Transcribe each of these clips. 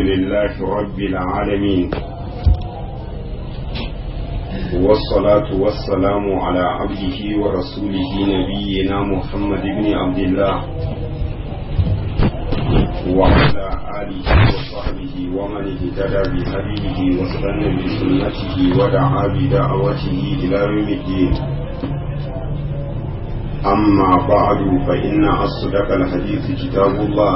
لله رب العالمين والصلاة والسلام على عبده ورسوله نبينا محمد بن عبد الله وعلى آله وصحبه ومن اهتدى بهديه واستنى بسنته ودعا بدعوته إلى يوم الدين أما بعد فإن أصدق الحديث كتاب الله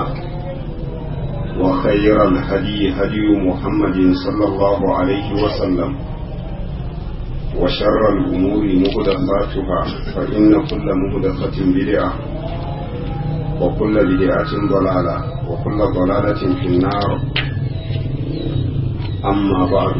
وخير الهدي هدي محمد صلى الله عليه وسلم وشر الأمور مهدفاتها فإن كل مهدفة بدعة وكل بدعة ضلالة وكل ضلالة في النار أما بعد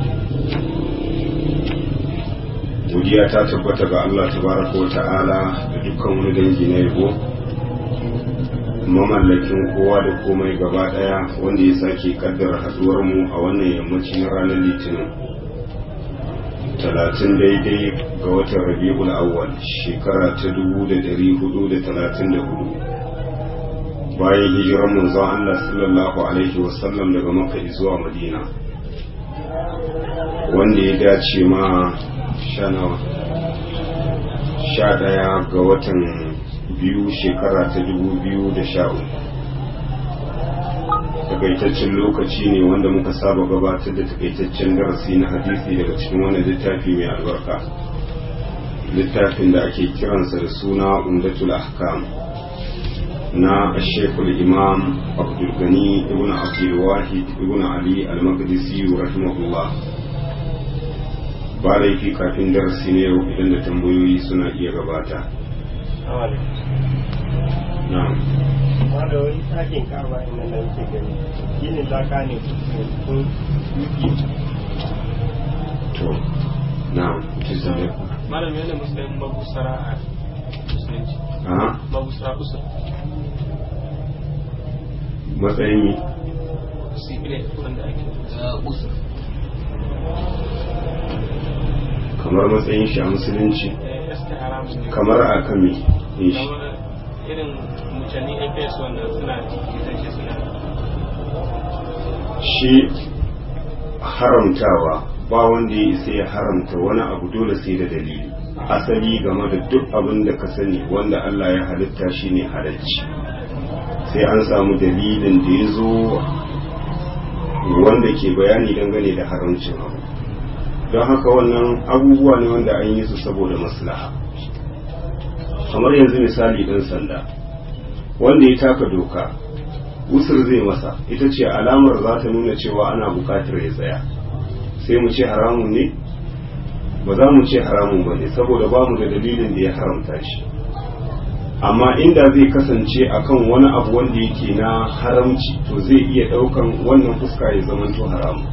godiya ta tabbata ga Allah tabaraka wa ta'ala da dukkan wani dangi na yabo mamallakin kowa da komai gaba daya wanda ya sake kaddara haduwar mu a wannan yammacin ranar litinin talatin daidai ga watan rabi'ul awwal shekara ta dubu da dari hudu da talatin da hudu bayan hijirar manzon Allah sallallahu alaihi wasallam daga makka zuwa madina wanda ya dace ma sha ɗaya ga watan biyu shekara ta dubu biyu da sha uku takaitaccen lokaci ne wanda muka saba gabatar da takaitaccen darasi na hadisi daga cikin wani littafi mai albarka littafin da ake kiransa da suna umdatul ahkam na shekul imam abdulgani ibn abdulwahid ibn ali al-maqdisi rahimahullah ba laifi kafin darasi ne yau idan da tambayoyi suna iya gabata na'am da wani sakin kaba inda na yake gani gini laka ne kun yuki to na'am tizare malam yana musulun mabusara a musulunci aha mabusara usul matsayin mi sibile wanda ake usul kamar matsayin shi a musulunci eh gaske haramun ne kamar a kan mi yin shi kamar irin mutane fs wanda suna cikin shi suna shi haramtawa ba wanda ya isa ya haramta wani abu dole sai da dalili asali game da duk abin da ka sani wanda Allah ya halitta shi ne halacci sai an samu dalilin da ya zo wanda ke bayani dangane da haramcin abu don haka wannan abubuwa ne wanda an yi su saboda maslaha kamar yanzu misali ɗan sanda wanda ya taka doka usur zai masa ita ce alamar za ta nuna cewa ana bukatar ya tsaya sai mu ce haramun ne ba za mu ce haramun ba ne saboda ba mu da dalilin da ya haramta shi amma inda zai kasance akan wani abu wanda yake na haramci to zai iya daukan wannan fuska ya zamanto haramun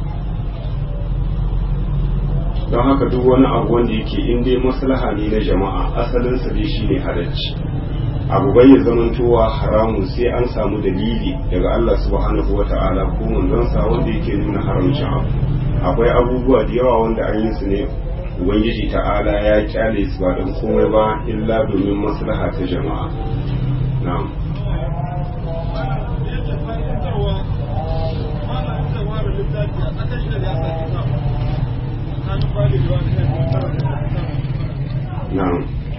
don haka duk wani abu wanda yake in dai maslaha ne na jama'a asalinsa dai shine halacci abu bai ya zamantowa haramun sai an samu dalili daga Allah subhanahu wa ta'ala ko manzonsa wanda yake nuna haramcin abu akwai abubuwa da yawa wanda an yi su ne ubangiji ta'ala ya kyale su ba don komai ba illa domin maslaha ta jama'a na'am na'am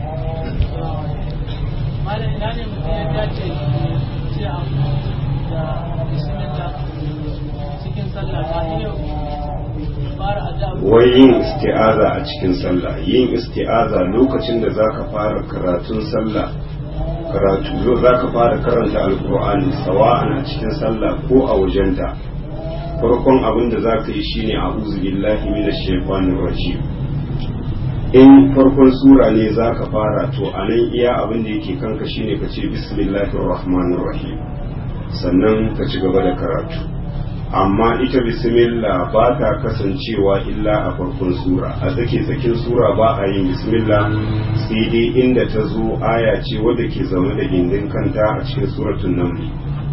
malam ina ne mutum ya dace ce a da bismillah cikin sallah ta iya fara addu'a wai yin isti'aza a cikin sallah yin isti'aza lokacin da zaka fara karatun sallah karatu zaka fara karanta alkur'ani sawa'an a cikin sallah ko a wajenta farkon abin da zaka yi shine a'udhu billahi minash shaitanir rajim in farkon sura ne zaka fara to anan iya abin da yake kanka shine ka ce bismillahir rahmanir rahim sannan ka ci gaba da karatu amma ita bismillah ba ta kasancewa illa a farkon sura a tsake tsakin sura ba a yin bismillah sai dai inda ta zo aya ce wadda ke zaune da gindin kanta a cikin suratun namli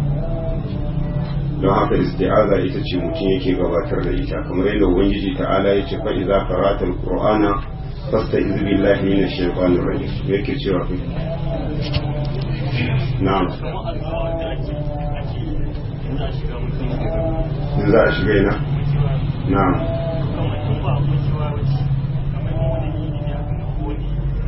don haka isti'aza ita ce mutum yake gabatar da ita kamar yadda ubangiji ta'ala ya ce fa idza qara'ta al-qur'ana fasta'iz billahi minash shaitanir rajim yake cewa na'am in za a shiga mutum ya in za a shiga ina na'am kamar in ba ku cewa wace kamar wani ne ya ga wani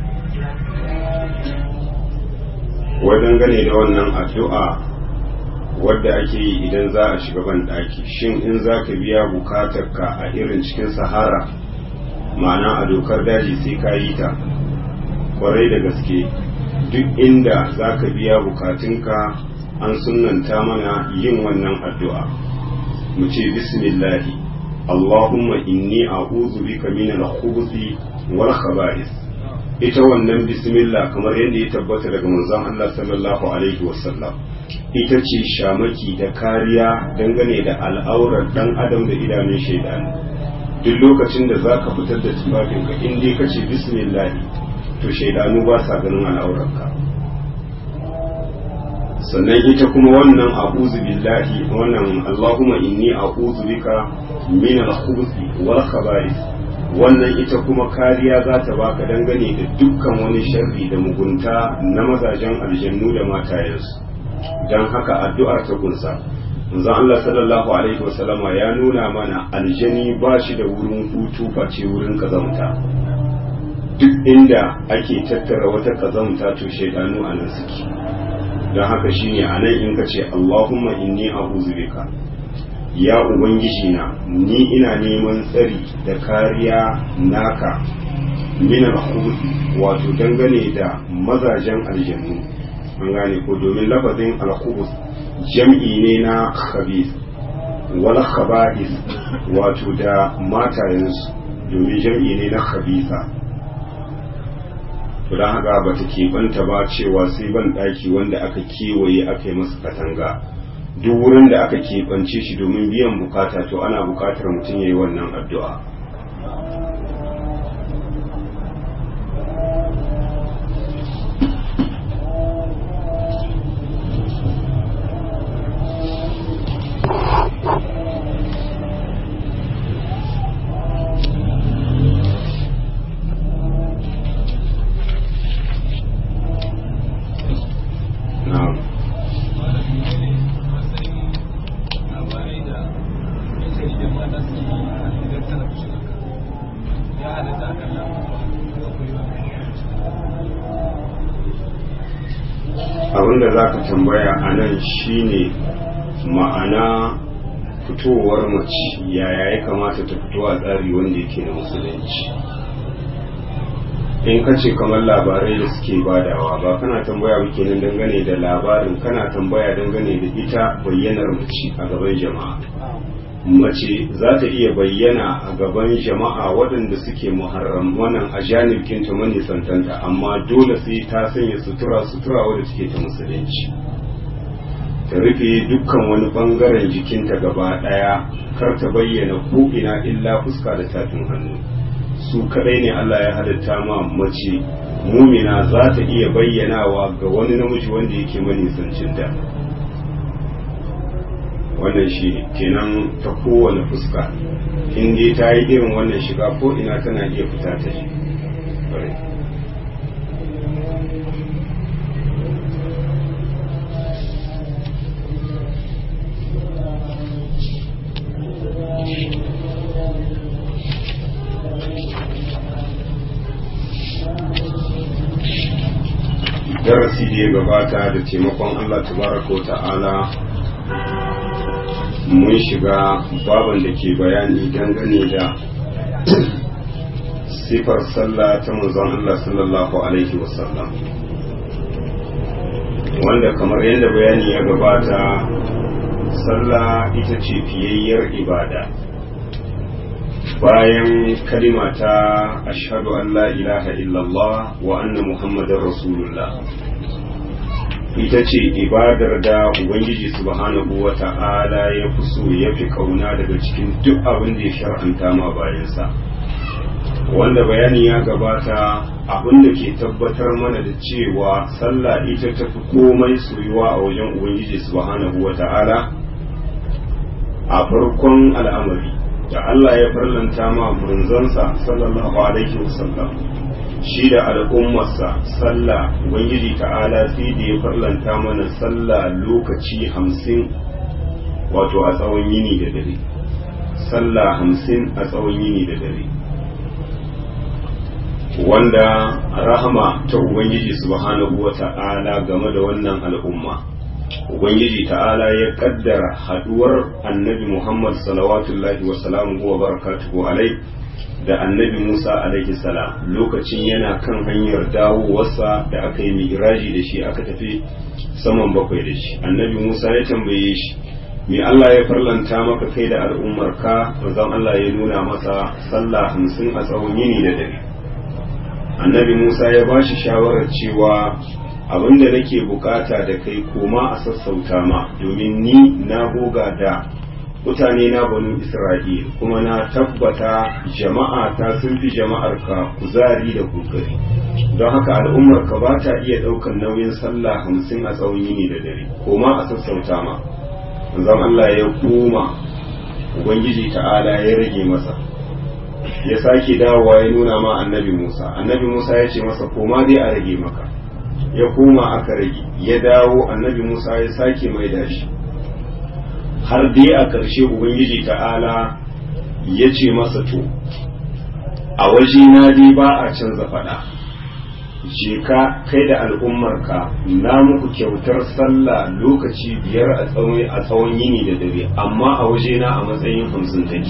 wajen gane da wannan addu'a wadda ake yi idan za a shiga ban ɗaki shin in za ka biya bukatar ka a irin cikin sahara ma'ana a dokar daji sai ka yi ta kwarai da gaske duk inda za ka biya bukatunka an sunanta mana yin wannan addu'a mu ce bismillahi allahumma inni a'udhu bika min al-khubuthi wal khaba'ith ita wannan bismillah kamar yadda ya tabbata daga manzon Allah sallallahu alaihi wasallam ita ce shamaki da kariya dangane da al'aurar dan adam da idanun shaidanu duk lokacin da za ka fitar da tufafinka in dai ka ce bismillah to shaidanu ba sa ganin al'aurarka sannan ita kuma wannan a'udhu billahi wannan allahumma inni a'udhu bika min al-khubuthi wal khaba'ith wannan ita kuma kariya za ta baka dangane da dukkan wani sharri da mugunta na mazajen aljannu da matayensu don haka addu'ar ta kunsa manzon Allah sallallahu alaihi wasallama ya nuna mana aljani ba shi da wurin hutu face wurin kazamta duk inda ake tattara wata kazamta to shaidanu a nan suke don haka shine a nan in ka ce Allahumma inni a'udhu bika ya ubangiji na ni ina neman tsari da kariya naka min al wato dangane da mazajen aljannu an gane ko domin lafazin al jam'i ne na khabith wal khaba'is wato da matayensu domin jam'i ne na khabitha to don haka ba ta keɓanta ba cewa sai ban ɗaki wanda aka kewaye aka yi masa katanga duk wurin da aka keɓance shi domin biyan bukata to ana bukatar mutum ya yi wannan addu'a na'am abinda za ka tambaya a nan shine ma'ana fitowar mace yaya ya kamata ta fito a tsari wanda yake na musulunci in ka ce kamar labarai da suke badawa ba kana tambaya ba kenan dangane da labarin kana tambaya dangane da ita bayyanar mace a gaban jama'a mace za ta iya bayyana a gaban jama'a waɗanda suke muharram wannan a janibkin ta manisantanta amma dole sai ta sanya sutura sutura wadda take ta musulunci ta rufe dukkan wani bangaren jikinta gaba ɗaya kar ta bayyana ko ina illa fuska da tafin hannu su kadai ne Allah ya halitta ma mace mumina za ta iya bayyanawa ga wani namiji wanda yake manisancin da wannan shi kenan ta kowane fuska in dai ta yi irin wannan shiga ko ina tana iya fita ta shi darasi da ya gabata da taimakon Allah tabaraka wa ta'ala mun shiga baban da ke bayani dangane da sifar sallah ta manzon Allah sallallahu alaihi wasallam wanda kamar yadda bayani ya gabata sallah ita ce fiyayyar ibada bayan kalima ta ashhadu an la ilaha illallah wa anna muhammadar rasulullah ita ce ibadar da ubangiji subhanahu wa ta'ala ya fi so ya fi kauna daga cikin duk abin da ya shar'anta ma bayansa wanda bayani ya gabata abin da ke tabbatar mana da cewa sallah ita ta fi komai soyuwa a wajen ubangiji subhanahu wa ta'ala a farkon al'amari da Allah ya farlanta ma manzansa sallallahu alaihi wasallam shi da al'ummarsa sallah ubangiji ta'ala sai da ya farlanta mana sallah lokaci hamsin wato a tsawon yini da dare sallah hamsin a tsawon yini da dare wanda rahama ta ubangiji subhanahu wa ta'ala game da wannan al'umma ubangiji ta'ala ya kaddara haduwar annabi muhammad salawatullahi wa salamuhu wa barakatuhu alai da annabi musa alaihi salam lokacin yana kan hanyar dawowarsa da aka yi miraji da shi aka tafi saman bakwai da shi annabi musa ya tambaye shi me allah ya farlanta maka kai da al'ummarka manzon allah ya nuna masa sallah hamsin a tsawon yini da dare annabi musa ya ba shi shawarar cewa abinda nake bukata da kai koma a sassauta ma domin ni na goga da mutane na banu isra'il kuma na tabbata jama'a ta sun fi jama'ar ka kuzari da kokari don haka al'ummar ka ba ta iya ɗaukar nauyin sallah hamsin a tsawon yini da dare koma a sassauta ma zan Allah ya koma ubangiji ta'ala ya rage masa ya sake dawowa ya nuna ma annabi Musa annabi Musa ya ce masa koma dai a rage maka ya koma aka rage ya dawo annabi Musa ya sake mai da shi har dai a ƙarshe ubangiji ta'ala ya ce masa to a waje na dai ba a canza faɗa je ka kai da al'ummarka na muku kyautar sallah lokaci biyar a tsawon yini da dare amma a waje na a matsayin hamsin take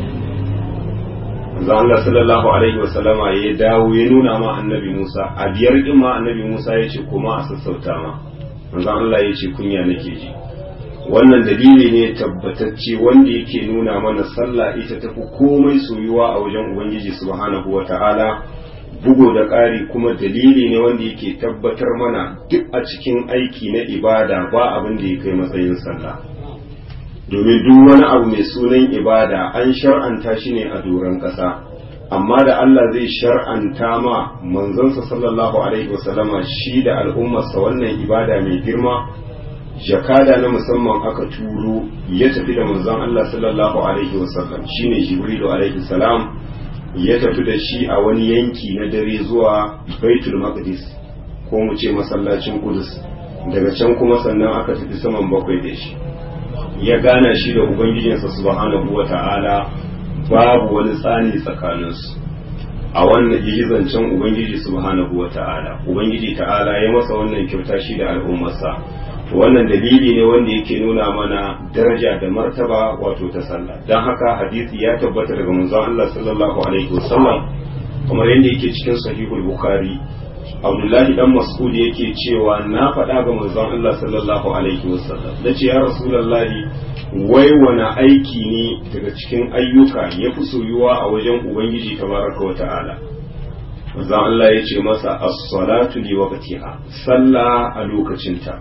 manzo Allah sallallahu alaihi wa sallama ya dawo ya nuna ma annabi Musa a biyar din ma annabi Musa ya ce kuma a sassauta ma manzo Allah ya ce kunya nake ji wannan dalili ne tabbatacce wanda yake nuna mana sallah ita tafi komai soyuwa a wajen ubangiji subhanahu wa ta'ala bugo da ƙari kuma dalili ne wanda yake tabbatar mana duk a cikin aiki na ibada ba abin da ya kai matsayin sallah domin duk wani abu mai sunan ibada an shar'anta shi ne a doron ƙasa amma da Allah zai shar'anta ma manzansa sallallahu alaihi wasallama shi da al'ummarsa wannan ibada mai girma jakada na musamman aka turo ya tafi da manzon Allah sallallahu alaihi wasallam shine jibrilu alaihi salam ya tafi da shi a wani yanki na dare zuwa baitul maqdis ko mu ce masallacin kudus daga can kuma sannan aka tafi saman bakwai da shi ya gana shi da ubangijinsa subhanahu wa ta'ala babu wani tsani tsakaninsu a wannan yi zancen ubangiji subhanahu wa ta'ala ubangiji ta'ala ya masa wannan kyauta shi da al'ummarsa to wannan dalili ne wanda yake nuna mana daraja da martaba wato ta sallah don haka hadisi ya tabbata daga manzon Allah sallallahu alaihi wasallam kamar yadda yake cikin sahihul bukhari abdullahi dan mas'ud yake cewa na faɗa ga manzon Allah sallallahu alaihi wasallam nace ya rasulullahi wai wani aiki ne daga cikin ayyuka ya fi soyuwa a wajen ubangiji tabaraka wa ta'ala manzon Allah ya ce masa as-salatu li waqtiha sallah a lokacinta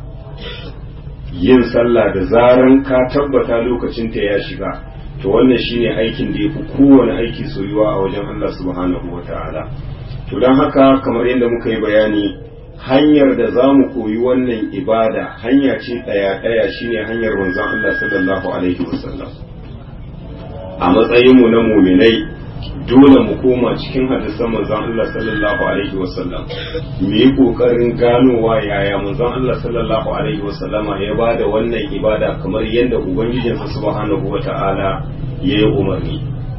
yin sallah da zaran ka tabbata lokacinta ya shiga to wannan shine aikin da ya fi kowane aiki soyuwa a wajen Allah subhanahu wa ta'ala to don haka kamar yadda muka yi bayani hanyar da za mu koyi wannan ibada hanya ce ɗaya-ɗaya shine hanyar manzon Allah sallallahu alaihi wasallam a matsayinmu na muminai dole mu koma cikin hadisan manzon Allah sallallahu alaihi wasallam mu yi kokarin ganowa yaya manzon Allah sallallahu alaihi wasallama ya bada wannan ibada kamar yadda ubangijinsa subhanahu wata'ala ya yi umarni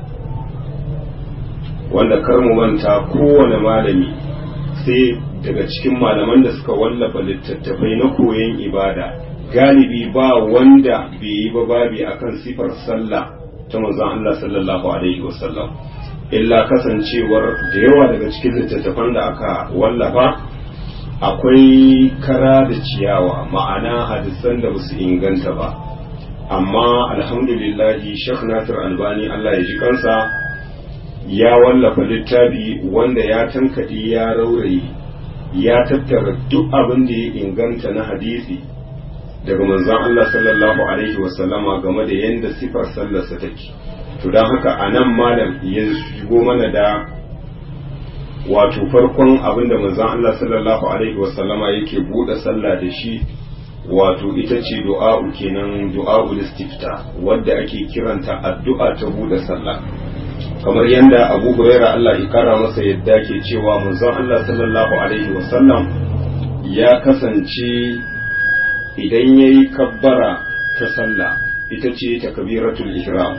wanda kar mu manta kowane malami sai daga cikin malaman da suka wallafa littattafai na koyon ibada galibi ba wanda bai yi ba babi akan sifar sallah ta manzon Allah sallallahu alaihi wasallam illa kasancewar da yawa daga cikin littattafan da aka wallafa akwai kara da ciyawa ma'ana hadisan da basu inganta ba amma alhamdulillahi Sheikh Nasir Albani Allah ya ji kansa ya wallafa littafi wanda ya tankaɗe ya rauraye ya tattara duk abin da ya inganta na hadisi daga manzon Allah sallallahu alaihi wasallama game da yadda sifar sallarsa take to don haka a nan malam ya shigo mana da wato farkon abin da manzon Allah sallallahu alaihi wasallama yake buɗe sallah da shi wato ita ce du'a'u kenan du'a'ul istifta wadda ake kiranta addu'a ta buɗe sallah kamar yadda Abu Hurairah Allah ya kara masa yadda ke cewa manzon Allah sallallahu alaihi wasallam ya kasance idan yayi kabbara ta sallah ita ce takbiratul ihram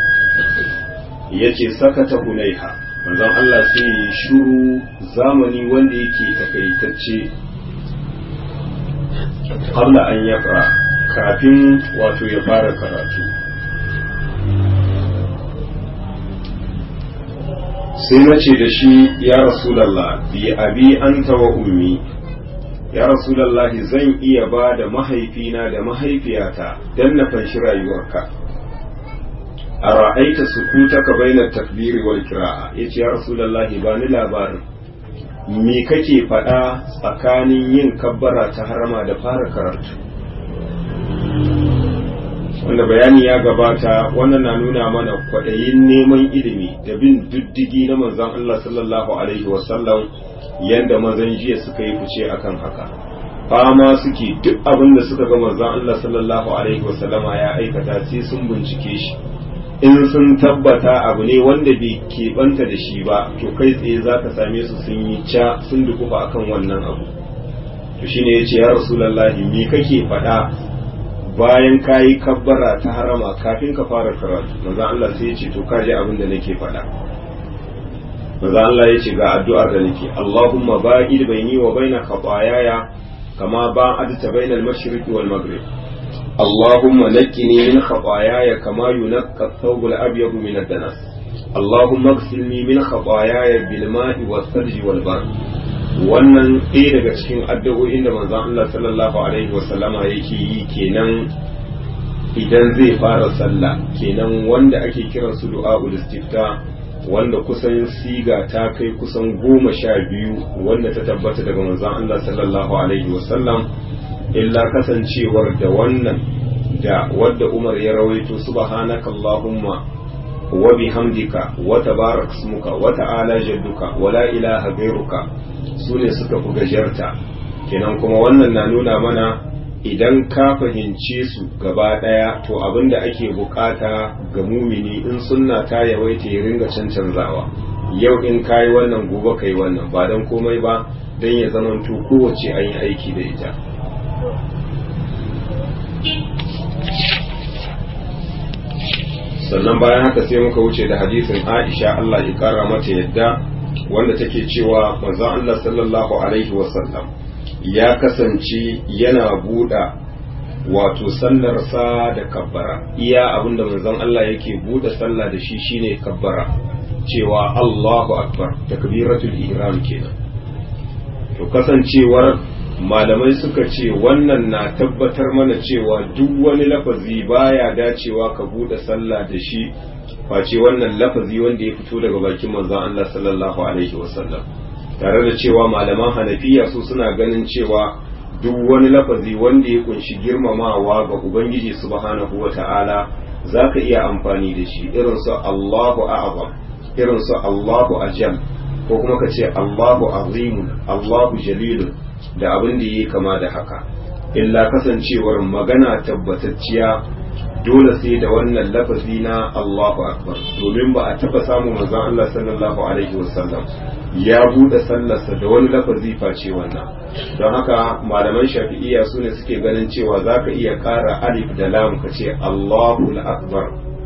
yace sakata hunaiha manzon Allah sai ya shiru zamani wanda yake takaitacce qabla an yaqra kafin wato ya fara karatu sai na ce da shi ya rasulallah bi abi anta wa ummi ya rasulallah zan iya ba da mahaifina da mahaifiyata don na fanshi rayuwarka a ra'aita sukutaka bainar takbiri wal kira'a ya ce ya rasulallah ba ni labarin me kake faɗa tsakanin yin kabbara ta harama da fara karatu wanda bayani ya gabata wannan na nuna mana kwaɗayin neman ilimi da bin diddigi na manzon Allah sallallahu alaihi wasallam yadda mazan jiya suka yi fice akan haka fama suke duk abin da suka ga manzon Allah sallallahu alaihi wasallama ya aikata sai sun bincike shi in sun tabbata abu ne wanda bai keɓanta da shi ba to kai tsaye za ka same su sun yi ca sun dukufa akan wannan abu to shine ya ce ya rasulallahi me kake faɗa bayan ka yi kabbara ta harama kafin ka fara karatu maza Allah sai ya ce to kaji abin da nake faɗa maza Allah ya ce ga addu'ar da nake Allahumma ba'id baini wa baina khataayaaya kama ba'adta baina al-mashriq wal maghrib Allahumma naqqini min khataayaaya kama yunqqa ath-thawb al-abyad min ad-danas Allahumma ighsilni min khataayaaya bil ma'i was-thalji wal barq wannan ɗaya daga cikin addu'o'in da manzon Allah sallallahu alaihi wasallama yake yi kenan idan zai fara sallah kenan wanda ake kiran su du'a'ul istifta wanda kusan siga ta kai kusan goma sha biyu wanda ta tabbata daga manzon Allah sallallahu alaihi wasallam illa kasancewar da wannan da wadda Umar ya rawaito subhanakallahumma wa bihamdika wa tabarak ismuka wa ta'ala jadduka wa la ilaha ghairuka su ne suka fi gajarta kenan kuma wannan na nuna mana idan ka fahimce su gaba ɗaya to abin da ake bukata ga mumini in sunna ta yawaita ya ringa cancanzawa yau in ka yi wannan gobe ka yi wannan ba don komai ba don ya zamanto kowace an yi aiki da ita sannan bayan haka sai muka wuce da hadisin aisha allah ya kara mata yadda wanda take cewa manzon Allah sallallahu alaihi wasallam ya kasance yana buɗa wato sallarsa da kabbara iya abinda manzon Allah yake buɗe sallah da shi shine kabbara cewa Allahu akbar takbiratul ihram kenan to kasancewar malamai suka ce wannan na tabbatar mana cewa duk wani lafazi baya dacewa ka buɗe sallah da shi face wannan lafazi wanda ya fito daga bakin manzon Allah sallallahu alaihi wasallam tare da cewa malaman hanafiya su suna ganin cewa duk wani lafazi wanda ya kunshi girmamawa ga ubangiji subhanahu wata'ala zaka iya amfani da shi irin su Allahu a'zam irin su Allahu ajal ko kuma ka ce Allahu azimun Allahu jalilun da abin da yake kama da haka illa kasancewar magana tabbatacciya dole sai da wannan lafazi na Allahu Akbar domin ba a taba samun manzon Allah sallallahu alaihi wasallam ya bude sallarsa da wani lafazi face wannan don haka malaman shafi'iyya su ne suke ganin cewa zaka iya ƙara alif da lam ka ce Allahu Akbar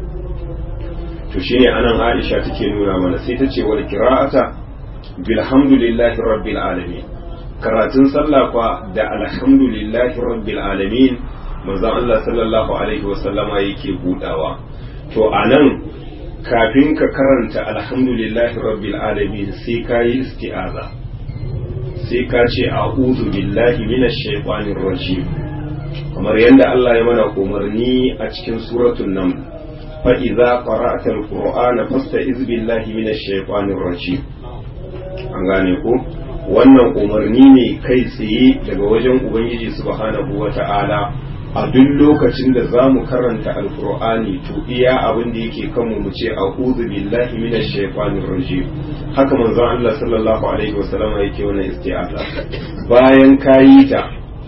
to shine anan Aisha take nuna mana sai ta ce wal qira'ata bilhamdulillahi rabbil alamin karatun sallah kwa da alhamdulillahi rabbil alamin manzon Allah sallallahu alaihi wasallama yake budawa to anan kafin ka karanta alhamdulillahi rabbil alamin sai ka yi isti'aza sai ka ce a'udhu billahi minash shaitanir rajim kamar yadda Allah ya mana umarni a cikin suratul naml fa idza qara'ta alqur'ana fasta'iz billahi minash shaitanir rajim an gane ko wannan umarni ne kai tsaye daga wajen ubangiji subhanahu wata'ala a duk lokacin da za mu karanta alkur'ani to iya abin da yake kanmu mu ce a'udhu billahi minash shaitanir rajim haka manzon Allah sallallahu alaihi wasallam yake wannan isti'aza bayan kayi ta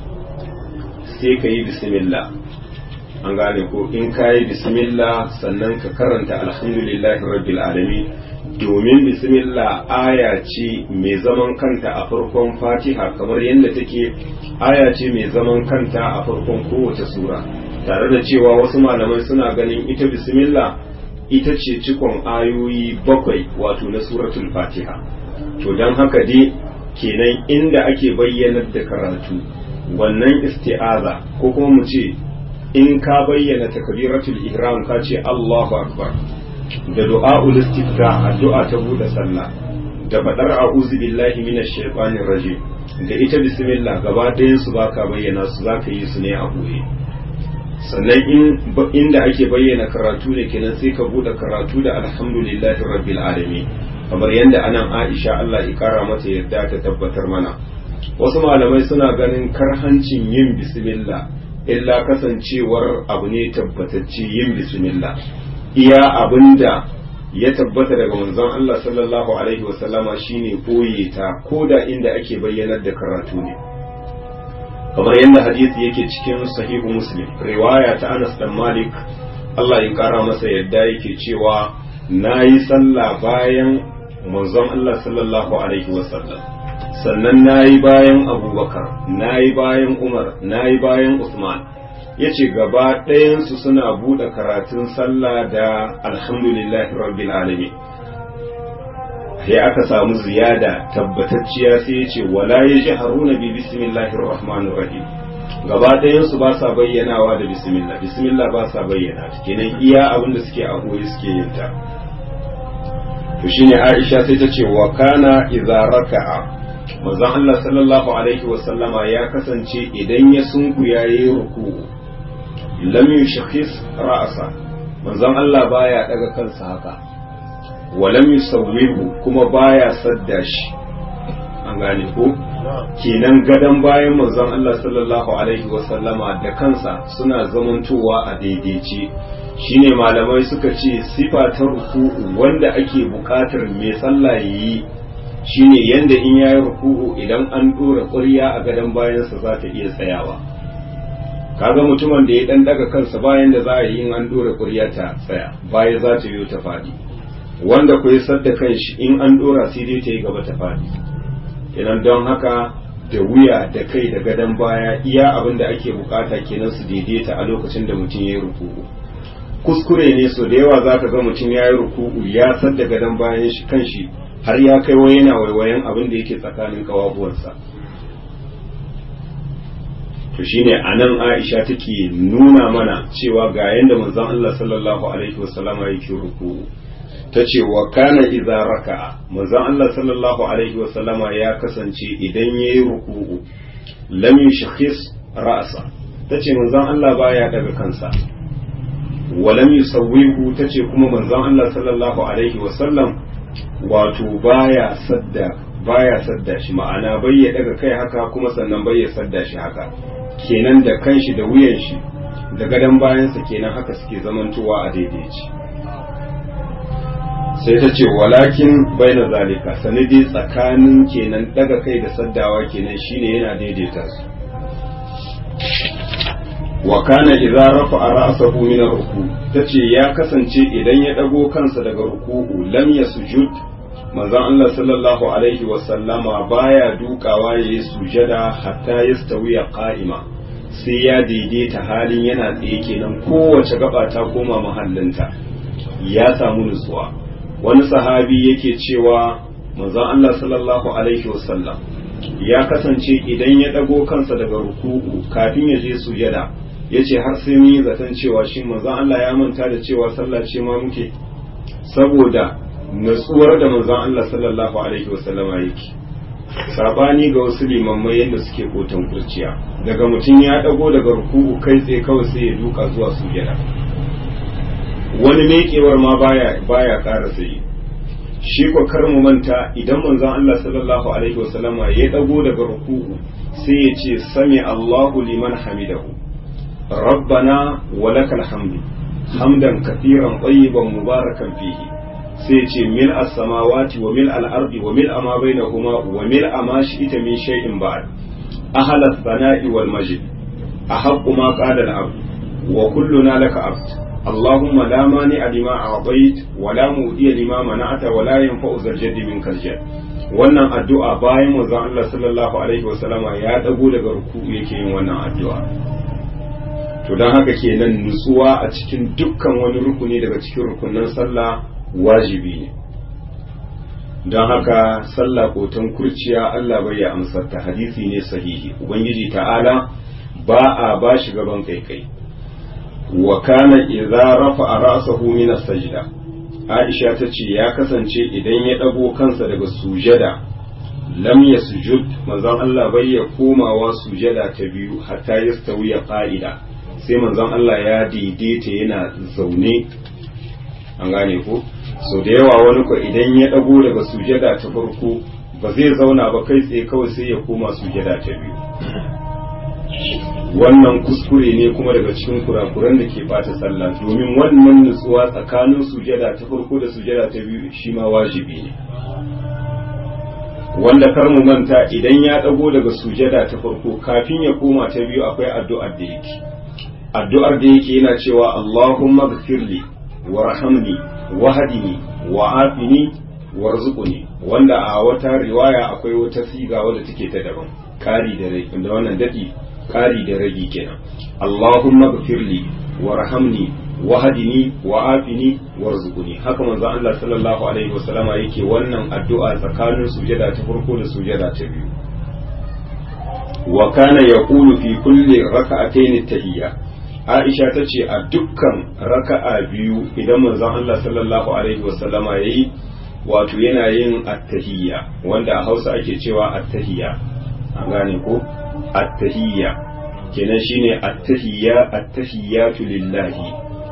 sai ka yi bismillah an gane ko in kayi bismillah sannan ka karanta alhamdulillahi rabbil alamin domin bismillah aya ce mai zaman kanta a farkon fatiha kamar yadda take aya ce mai zaman kanta a farkon kowace sura tare da cewa wasu malamai suna ganin ita bismillah ita ce cikon ayoyi bakwai wato na suratul fatiha to don haka dai kenan inda ake bayyanar da karatu wannan isti'aza ko kuma mu ce in ka bayyana takbiratul ihram ka ce Allahu akbar da du'a'ul istifta addu'a ta bude sallah da fadar a'udhu billahi minash shaitanir rajim da ita bismillah gaba ɗayan su baka bayyana su zaka yi su ne a boye sannan in inda ake bayyana karatu ne kenan sai ka bude karatu da alhamdulillahi rabbil alamin kamar yadda anan Aisha Allah ya kara mata yadda ta tabbatar mana wasu malamai suna ganin karhancin yin bismillah illa kasancewar abu ne tabbatacce yin bismillah iya abinda ya tabbata daga manzon Allah sallallahu alaihi wasallama shine koye ta koda inda ake bayyanar da karatu ne kamar yadda hadisi yake cikin sahihu muslim riwaya ta Anas dan Malik Allah ya kara masa yadda yake cewa nayi sallah bayan manzon Allah sallallahu alaihi wasallam sannan nayi bayan Abubakar nayi bayan Umar nayi bayan Usman yace gaba ɗayansu suna buɗe karatun sallah da alhamdulillahi rabbil alamin sai aka samu ziyada tabbatacciya sai yace wala yajharuna bi bismillahir rahmanir rahim gaba ɗayansu ba sa bayyanawa da bismillah bismillah ba sa bayyana kenan iya abin da suke a koyi suke yin ta to shine Aisha sai ta ce wa kana idza raka'a manzon Allah sallallahu alaihi wa sallama ya kasance idan ya sunku yayi ruku'u lam yushakhis ra'sa manzon Allah baya daga kansa haka wa lam yusawwihu kuma baya sadda shi an gane ko kenan gadan bayan manzon Allah sallallahu alaihi wa sallama da kansa suna zamantowa a daidaice shine malamai suka ce sifa ta ruku'u wanda ake buƙatar mai sallah yi shine yanda in yayi ruku'u idan an dora ƙurya a gadon bayansa za ta iya tsayawa kaga mutumin da ya dan daga kansa bayan da za a yi in an dora ƙurya ta tsaya baya za ta yi ta fadi wanda ku yi sadda kanshi in an dora sai dai ta yi gaba ta fadi kenan don haka da wuya da kai da gadon baya iya abin da ake bukata kenan su daidaita a lokacin da mutum ya yi ruku'u kuskure ne so da yawa zaka ga mutum ya yi ruku'u ya sadda gadon bayan shi kanshi har ya kai wai yana waiwayen abin da yake tsakanin kawabuwarsa to shine anan Aisha take nuna mana cewa ga yanda manzon Allah sallallahu alaihi wasallama yake ruku'u tace wa kana idza raka'a manzon Allah sallallahu alaihi wasallama ya kasance idan yayi ruku'u lam yushkhis ra'sa tace manzon Allah baya daga kansa walam yusawwihu tace kuma manzon Allah sallallahu alaihi wasallam wato baya sadda baya sadda shi ma'ana bai ya daga kai haka kuma sannan bai ya sadda shi haka kenan da kanshi da wuyan shi da gadon bayansa kenan haka suke zamantowa a daidaici sai ta ce walakin baina zalika sanadi tsakanin kenan daga kai da saddawa kenan shine yana daidaita su wa kana idza rafa'a ra'sahu min ar-ruku tace ya kasance idan ya dago kansa daga ruku'u lam yasjud manzon Allah sallallahu alaihi wa sallama baya dukawa yayi sujada hatta yastawiya qa'ima sai ya daidaita halin yana tsaye kenan kowace gaba ta koma mahallinta ya samu nutsuwa wani sahabi yake cewa manzon Allah sallallahu alaihi wa sallam ya kasance idan ya dago kansa daga ruku'u kafin ya je sujada ya ce har sai mun yi zaton cewa shi manzon Allah ya manta da cewa sallah ce ma muke saboda natsuwar da manzon Allah sallallahu alaihi wasallama yake sabani ga wasu limammai yadda suke kotan kurciya daga mutum ya dago daga ruku'u kai tsaye kawai sai ya duka zuwa sujada wani mekewar ma baya baya ƙara sai shi ko kar mu manta idan manzon Allah sallallahu alaihi wasallama ya dago daga ruku'u sai ya ce sami Allahu liman hamidahu ربنا ولك الحمد حمدا كثيرا طيبا مباركا فيه سيتي ملء السماوات وملء الأرض وملء ما بينهما وملء ما شئت من شيء بعد أهل الثناء والمجد أحق ما قال العبد وكلنا لك عبد اللهم لا مانع لما أعطيت ولا مؤدي لما منعت ولا ينفع ذا الجد منك الجد wannan addu'a bayan manzon Allah sallallahu alaihi wasallama ya dago daga ruku yake yin wannan addu'a to don haka kenan nutsuwa a cikin dukkan wani rukuni daga cikin rukunan sallah wajibi ne don haka sallah kotan kurciya Allah bai ya amsar ta hadisi ne sahihi ubangiji ta'ala ba a ba shi gaban kaikai wa kana idza rafa'a ra'sahu min as-sajda Aisha ta ce ya kasance idan ya dago kansa daga sujada lam yasjud manzon Allah bai ya komawa sujada ta biyu hatta yastawiya qa'ida sai manzon Allah ya daidaita yana zaune an gane ko so da yawa wani ko idan ya dago daga sujada ta farko ba zai zauna ba kai tsaye kawai sai ya koma sujada ta biyu wannan kuskure ne kuma daga cikin kurakuran da ke bata sallah domin wannan nutsuwa tsakanin sujada ta farko da sujada ta biyu shi ma wajibi ne wanda kar mu manta idan ya dago daga sujada ta farko kafin ya koma ta biyu akwai addu'ar da yake addu'ar da yake yana cewa Allahumma ghfirli warhamni wahdini wa'afini warzuqni wanda a wata riwaya akwai wata siga wadda take ta daban kari da rai da wannan dadi kari da ragi kenan Allahumma ghfirli warhamni wahdini wa'afini warzuqni haka manzo Allah sallallahu alaihi wasallama yake wannan addu'a tsakanin sujada ta farko da sujada ta biyu wa kana yaqulu fi kulli raka'atayn tahiyya Aisha ta ce a dukkan raka'a biyu idan manzon Allah sallallahu alaihi wasallama yayi wato yana yin attahiyya wanda a Hausa ake cewa attahiyya an gane ko attahiyya kenan shine attahiyya attahiyatu lillahi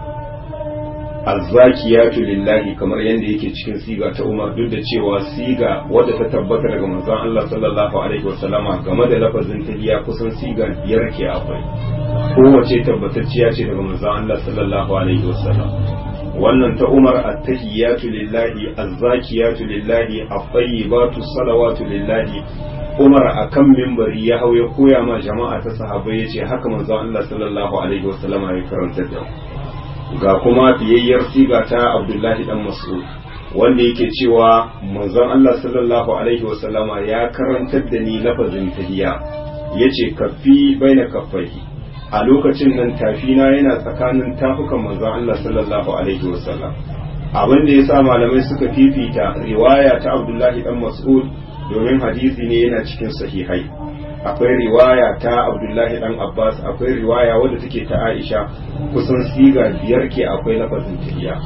azzakiyatu lillahi kamar yadda yake cikin siga ta Umar duk da cewa siga wadda ta tabbata daga manzon Allah sallallahu alaihi wasallama game da lafazin tahiyya kusan siga biyar ke akwai kowace tabbatacciya ce daga manzon Allah sallallahu alaihi wasallam wannan ta Umar at-tahiyatu lillahi az-zakiyatu lillahi at-tayyibatu salawatu lillahi Umar akan mimbari ya hau ya koya ma jama'a ta sahabbai yace haka manzon Allah sallallahu alaihi wasallama ya karanta da ga kuma fiyayyar siga ta Abdullahi dan Mas'ud wanda yake cewa manzon Allah sallallahu alaihi wasallama ya karantar da ni lafazin tahiyya yace kaffi baina kaffaihi a lokacin nan tafina yana tsakanin tafukan manzon Allah sallallahu alaihi wasallam abin da yasa malamai suka fifita riwaya ta Abdullahi dan Mas'ud domin hadisi ne yana cikin sahihai akwai riwaya ta Abdullahi dan Abbas akwai riwaya wadda take ta Aisha kusan siga biyar ke akwai lafazin tahiyya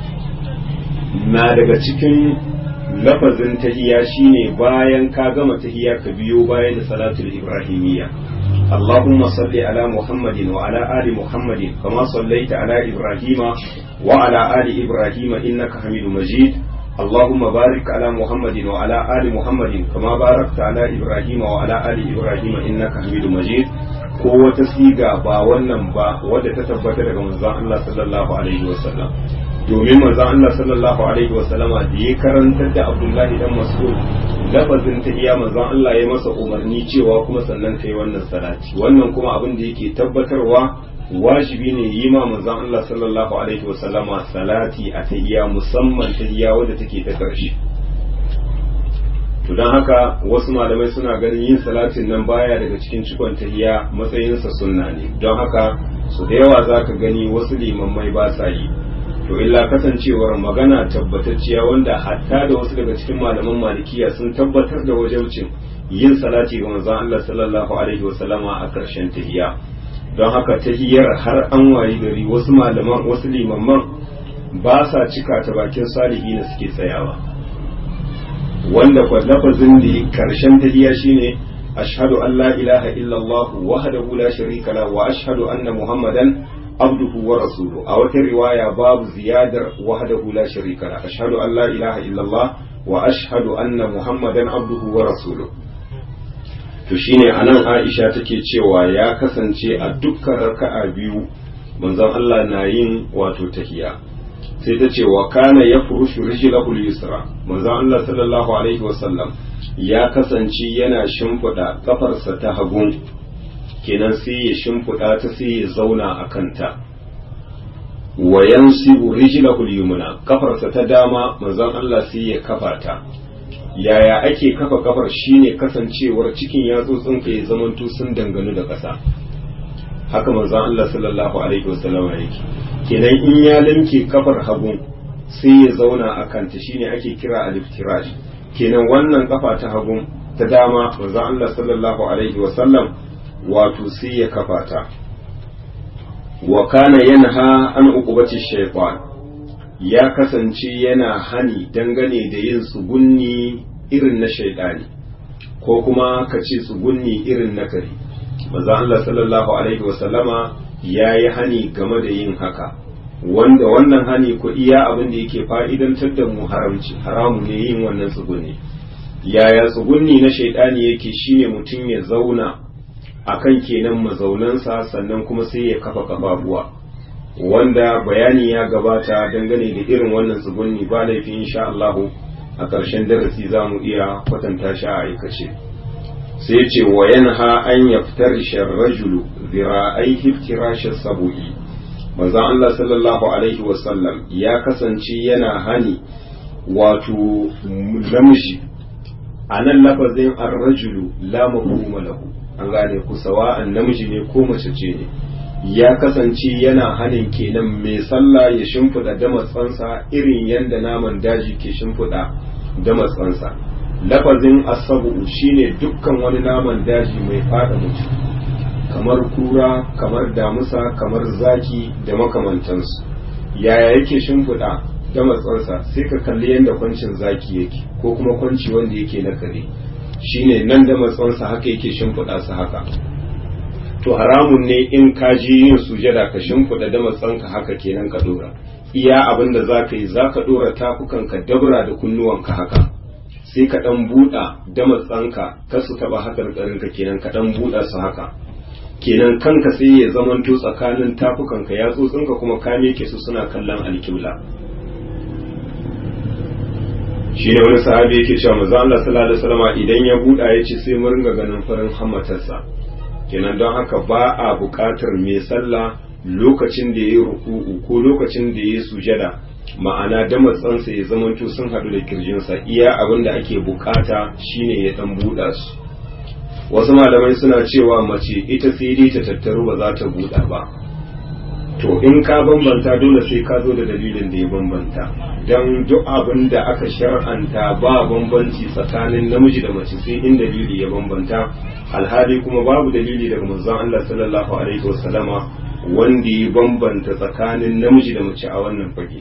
na daga cikin lafazin tahiyya shine bayan ka gama tahiyya ka biyo bayan da salatul ibrahimiyya اللهم صل على محمد وعلى آل محمد كما صليت على إبراهيم وعلى آل إبراهيم إنك حميد مجيد اللهم بارك على محمد وعلى آل محمد كما باركت على إبراهيم وعلى آل إبراهيم إنك حميد مجيد ko wata siga ba wannan ba wadda ta tabbata daga manzon Allah sallallahu alaihi wasallam domin manzon Allah sallallahu alaihi wasallama da ya karantar da Abdullahi dan Mas'ud lafazin ta iya manzon Allah ya masa umarni cewa kuma sannan kai wannan salati wannan kuma abin da yake tabbatarwa wajibi ne yi ma manzon Allah sallallahu alaihi wasallama salati a tahiyya musamman tahiyya wadda take ta karshe to don haka wasu malamai suna ganin yin salatin nan baya daga cikin cikon tahiyya matsayinsa sunna ne don haka su da yawa zaka gani wasu limammai ba sa yi to illa kasancewar magana tabbatacciya wanda hatta da wasu daga cikin malaman malikiya sun tabbatar da wajaucin yin salati ga manzon Allah sallallahu alaihi wasallama a karshen tahiyya don haka tahiyyar har an wayi gari wasu malaman wasu limamman ba sa cika ta bakin salihi na suke tsayawa wanda kwa lafazin da karshen tahiyya shine ashhadu an la ilaha illallah wahdahu la sharika la wa ashhadu anna muhammadan abduhu wa rasuluhu a wata riwaya babu ziyadar wahdahu la sharika la ashhadu an la ilaha illallah wa ashhadu anna muhammadan abduhu wa rasuluhu to shine anan Aisha take cewa ya kasance a dukkan raka'a biyu manzon Allah na yin wato tahiya sai ta ce wa kana yafrushu rijlahu al-yusra manzon Allah sallallahu alaihi wasallam ya kasance yana shimfiɗa kafarsa ta hagun kenan sai ya shimfiɗa ta sai ya zauna a kanta wa yansibu rijlahu al-yumna kafarsa ta dama manzon Allah sai ya kafa ta yaya ake kafa kafar shine kasancewar cikin yatsotsin ka ya zamanto sun danganu da ƙasa haka manzon Allah sallallahu alaihi wasallam yake kenan in ya limke kafar hagun sai ya zauna a kanta shine ake kira aliftirash kenan wannan kafa ta hagun ta dama manzon Allah sallallahu alaihi wasallam wato sai ya kafa ta wa kana yanha an uqubati shaytan ya kasance yana hani dangane da yin tsugunni irin na shaidani ko kuma ka ce tsugunni irin na kare maza Allah sallallahu alaihi wasallama ya yi hani game da yin haka wanda wannan hani ko iya abin da yake fa'idantar da mu haramci haramu ne yin wannan tsugunni yaya tsugunni na shaidani yake shine mutum ya zauna akan kenan mazaunansa sannan kuma sai ya kafa kafafuwa wanda bayani ya gabata dangane da irin wannan tsugunni ba laifi insha Allahu a ƙarshen darasi za mu iya kwatanta shi a aikace sai ce wa yanha an yaftarisha rajulu zira'aihi iftirashin sabu'i manzon Allah sallallahu alaihi wasallam ya kasance yana hani wato namiji a nan lafazin ar-rajulu la mafhuma lahu an gane ku sawa'an namiji ne ko mace ce ne ya kasance yana hanin kenan mai sallah ya shimfiɗa damatsansa irin yadda naman daji ke shimfiɗa damatsansa lafazin asabu shine dukkan wani naman daji mai fada mutum kamar kura kamar damusa kamar zaki da makamantansu yaya yake shimfiɗa damatsansa sai ka kalli yadda kwancin zaki yake ko kuma kwanci wanda yake na kare shine nan damatsansa haka yake shimfiɗa su haka to haramun ne in ka je yin sujada ka shimfiɗa da matsanka haka kenan ka dora iya abin da za ka yi za ka dora tafukanka dabra da kunnuwanka haka sai ka ɗan buɗa da matsanka ka su taɓa haƙarƙarinka kenan ka ɗan buɗa su haka kenan kanka sai ya zamanto tsakanin tafukanka ya tsotsinka kuma ka meke su suna kallon alkibla shi ne wani sahabi yake cewa manzo Allah sallallahu alaihi wasallam idan ya buɗa ya ce sai mu ringa ganin farin hammatarsa kenan don haka ba a buƙatar mai sallah lokacin da ya yi ruku'u ko lokacin da ya yi sujada ma'ana da matsansa ya zamanto sun haɗu da kirjinsa iya abin da ake buƙata shine ya ɗan buɗa su wasu malamai suna cewa mace ita sai dai ta tattaru ba za ta buɗa ba to in ka bambanta dole sai ka zo da dalilin da ya bambanta don duk abin da aka shar'anta ba bambanci tsakanin namiji da mace sai in dalili ya bambanta alhali kuma babu dalili daga manzon Allah sallallahu alaihi wasallama wanda ya bambanta tsakanin namiji da mace a wannan fage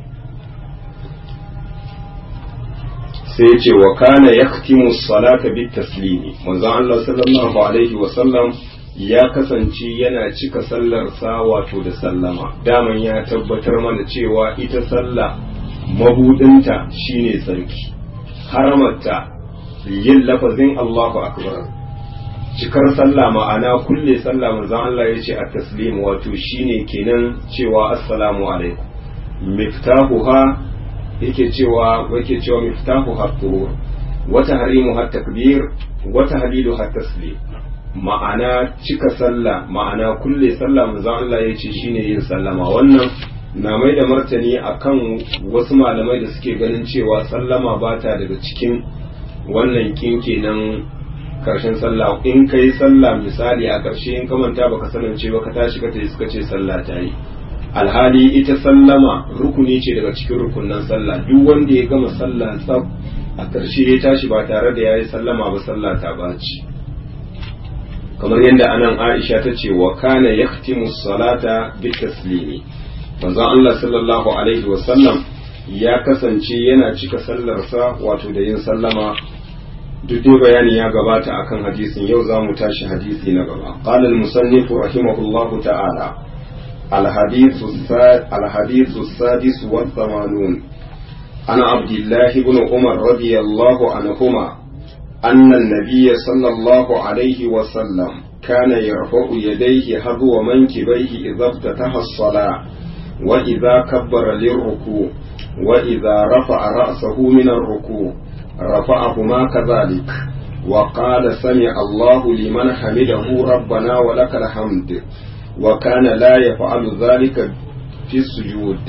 sai ya ce wa kana yaktimu salata bit taslimi manzon Allah sallallahu alaihi wasallam ya kasance yana cika sallarsa wato da sallama daman ya tabbatar mana cewa ita sallah mabudinta shine tsarki haramarta yin lafazin Allahu akbar cikar sallah ma'ana kulle sallah manzon Allah ya ce a taslim wato shine kenan cewa assalamu alaikum miftahuha yake cewa yake cewa miftahuha tuhur wata harimu har takbir wata halilu har taslim ma'ana cika sallah ma'ana kulle sallah manzon Allah ya ce shine yin sallama wannan na mai da martani akan wasu malamai da suke ganin cewa sallama ba ta daga cikin wannan kinke nan karshen sallah in ka yi sallah misali a ƙarshe in ka manta baka sanance ba ka tashi ka tafi suka ce sallah ta yi alhali ita sallama rukuni ce daga cikin rukunan sallah duk wanda ya gama sallah tsab a ƙarshe ya tashi ba tare da ya yi sallama ba sallah ta baci kamar yadda anan Aisha ta ce wa kana yaktimu salata bi taslimi manzon Allah sallallahu alaihi wa sallam ya kasance yana cika sallarsa wato da yin sallama duk dai bayani ya gabata akan hadisin yau za mu tashi hadisi na gaba qala al-musannif rahimahullah ta'ala al-hadith al-hadith as-sadis wa thamanun ana abdullah ibn umar radiyallahu anhuma أن النبي صلى الله عليه وسلم كان يرفع يديه حذو منكبيه إذا افتتح الصلاة وإذا كبر للركوع وإذا رفع رأسه من الركوع رفعهما كذلك وقال سمع الله لمن حمده ربنا ولك الحمد وكان لا يفعل ذلك في السجود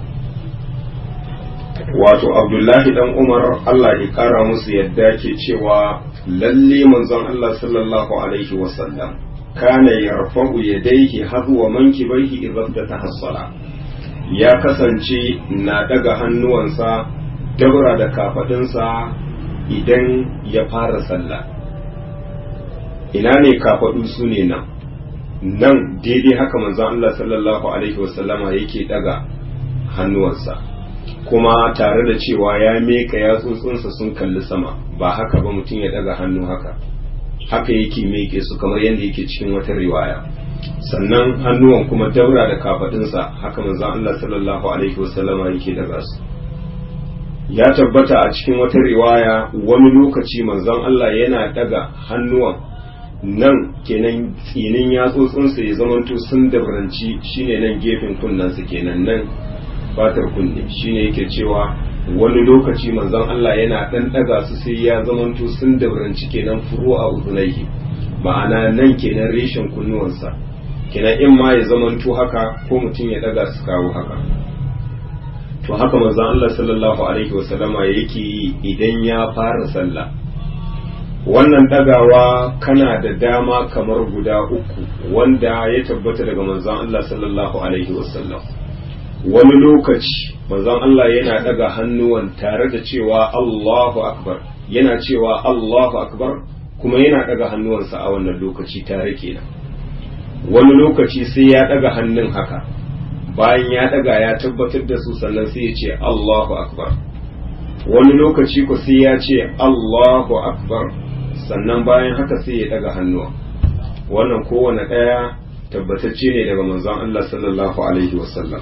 wato abdullahi dan umar allah ya kara musu yadda ke cewa lalle manzon allah sallallahu alaihi wasallam kana yarfa'u yadayhi hadwa mankibaihi idza ftataha as-salah ya kasance na daga hannuwansa dabra da kafadinsa idan ya fara sallah ina ne kafadu su ne nan nan daidai haka manzon Allah sallallahu alaihi wasallama yake daga hannuwansa kuma tare da cewa ya meka yatsotsinsa sun kalli sama ba haka ba mutum ya daga hannu haka haka yake meke su kamar yadda yake cikin wata riwaya sannan hannuwan kuma daura da kafadinsa haka manzon Allah sallallahu alaihi wasallama yake daga su ya tabbata a cikin wata riwaya wani lokaci manzon Allah yana daga hannuwan nan kenan tsinin yatsotsinsa ya zamanto sun dabranci shine nan gefen kunnensa kenan nan fatar kunne shine yake cewa wani lokaci manzon Allah yana dan daga su sai ya zamanto sun dabranci kenan furu a uzunaihi ma'ana nan kenan reshen kunnuwansa kenan in ma ya zamanto haka ko mutum ya daga su kawo haka to haka manzon Allah sallallahu alaihi wasallama yake yi idan ya fara sallah wannan dagawa kana da dama kamar guda uku wanda ya tabbata daga manzon Allah sallallahu alaihi wasallam wani lokaci manzon Allah yana daga hannuwan tare da cewa Allahu akbar yana cewa Allahu akbar kuma yana daga hannuwansa a wannan lokaci tare kenan wani lokaci sai ya daga hannun haka bayan ya daga ya tabbatar da su sannan sai ya ce Allahu akbar wani lokaci ko sai ya ce Allahu akbar sannan bayan haka sai ya daga hannuwa wannan kowane ɗaya tabbatacce ne daga manzon Allah sallallahu alaihi wasallam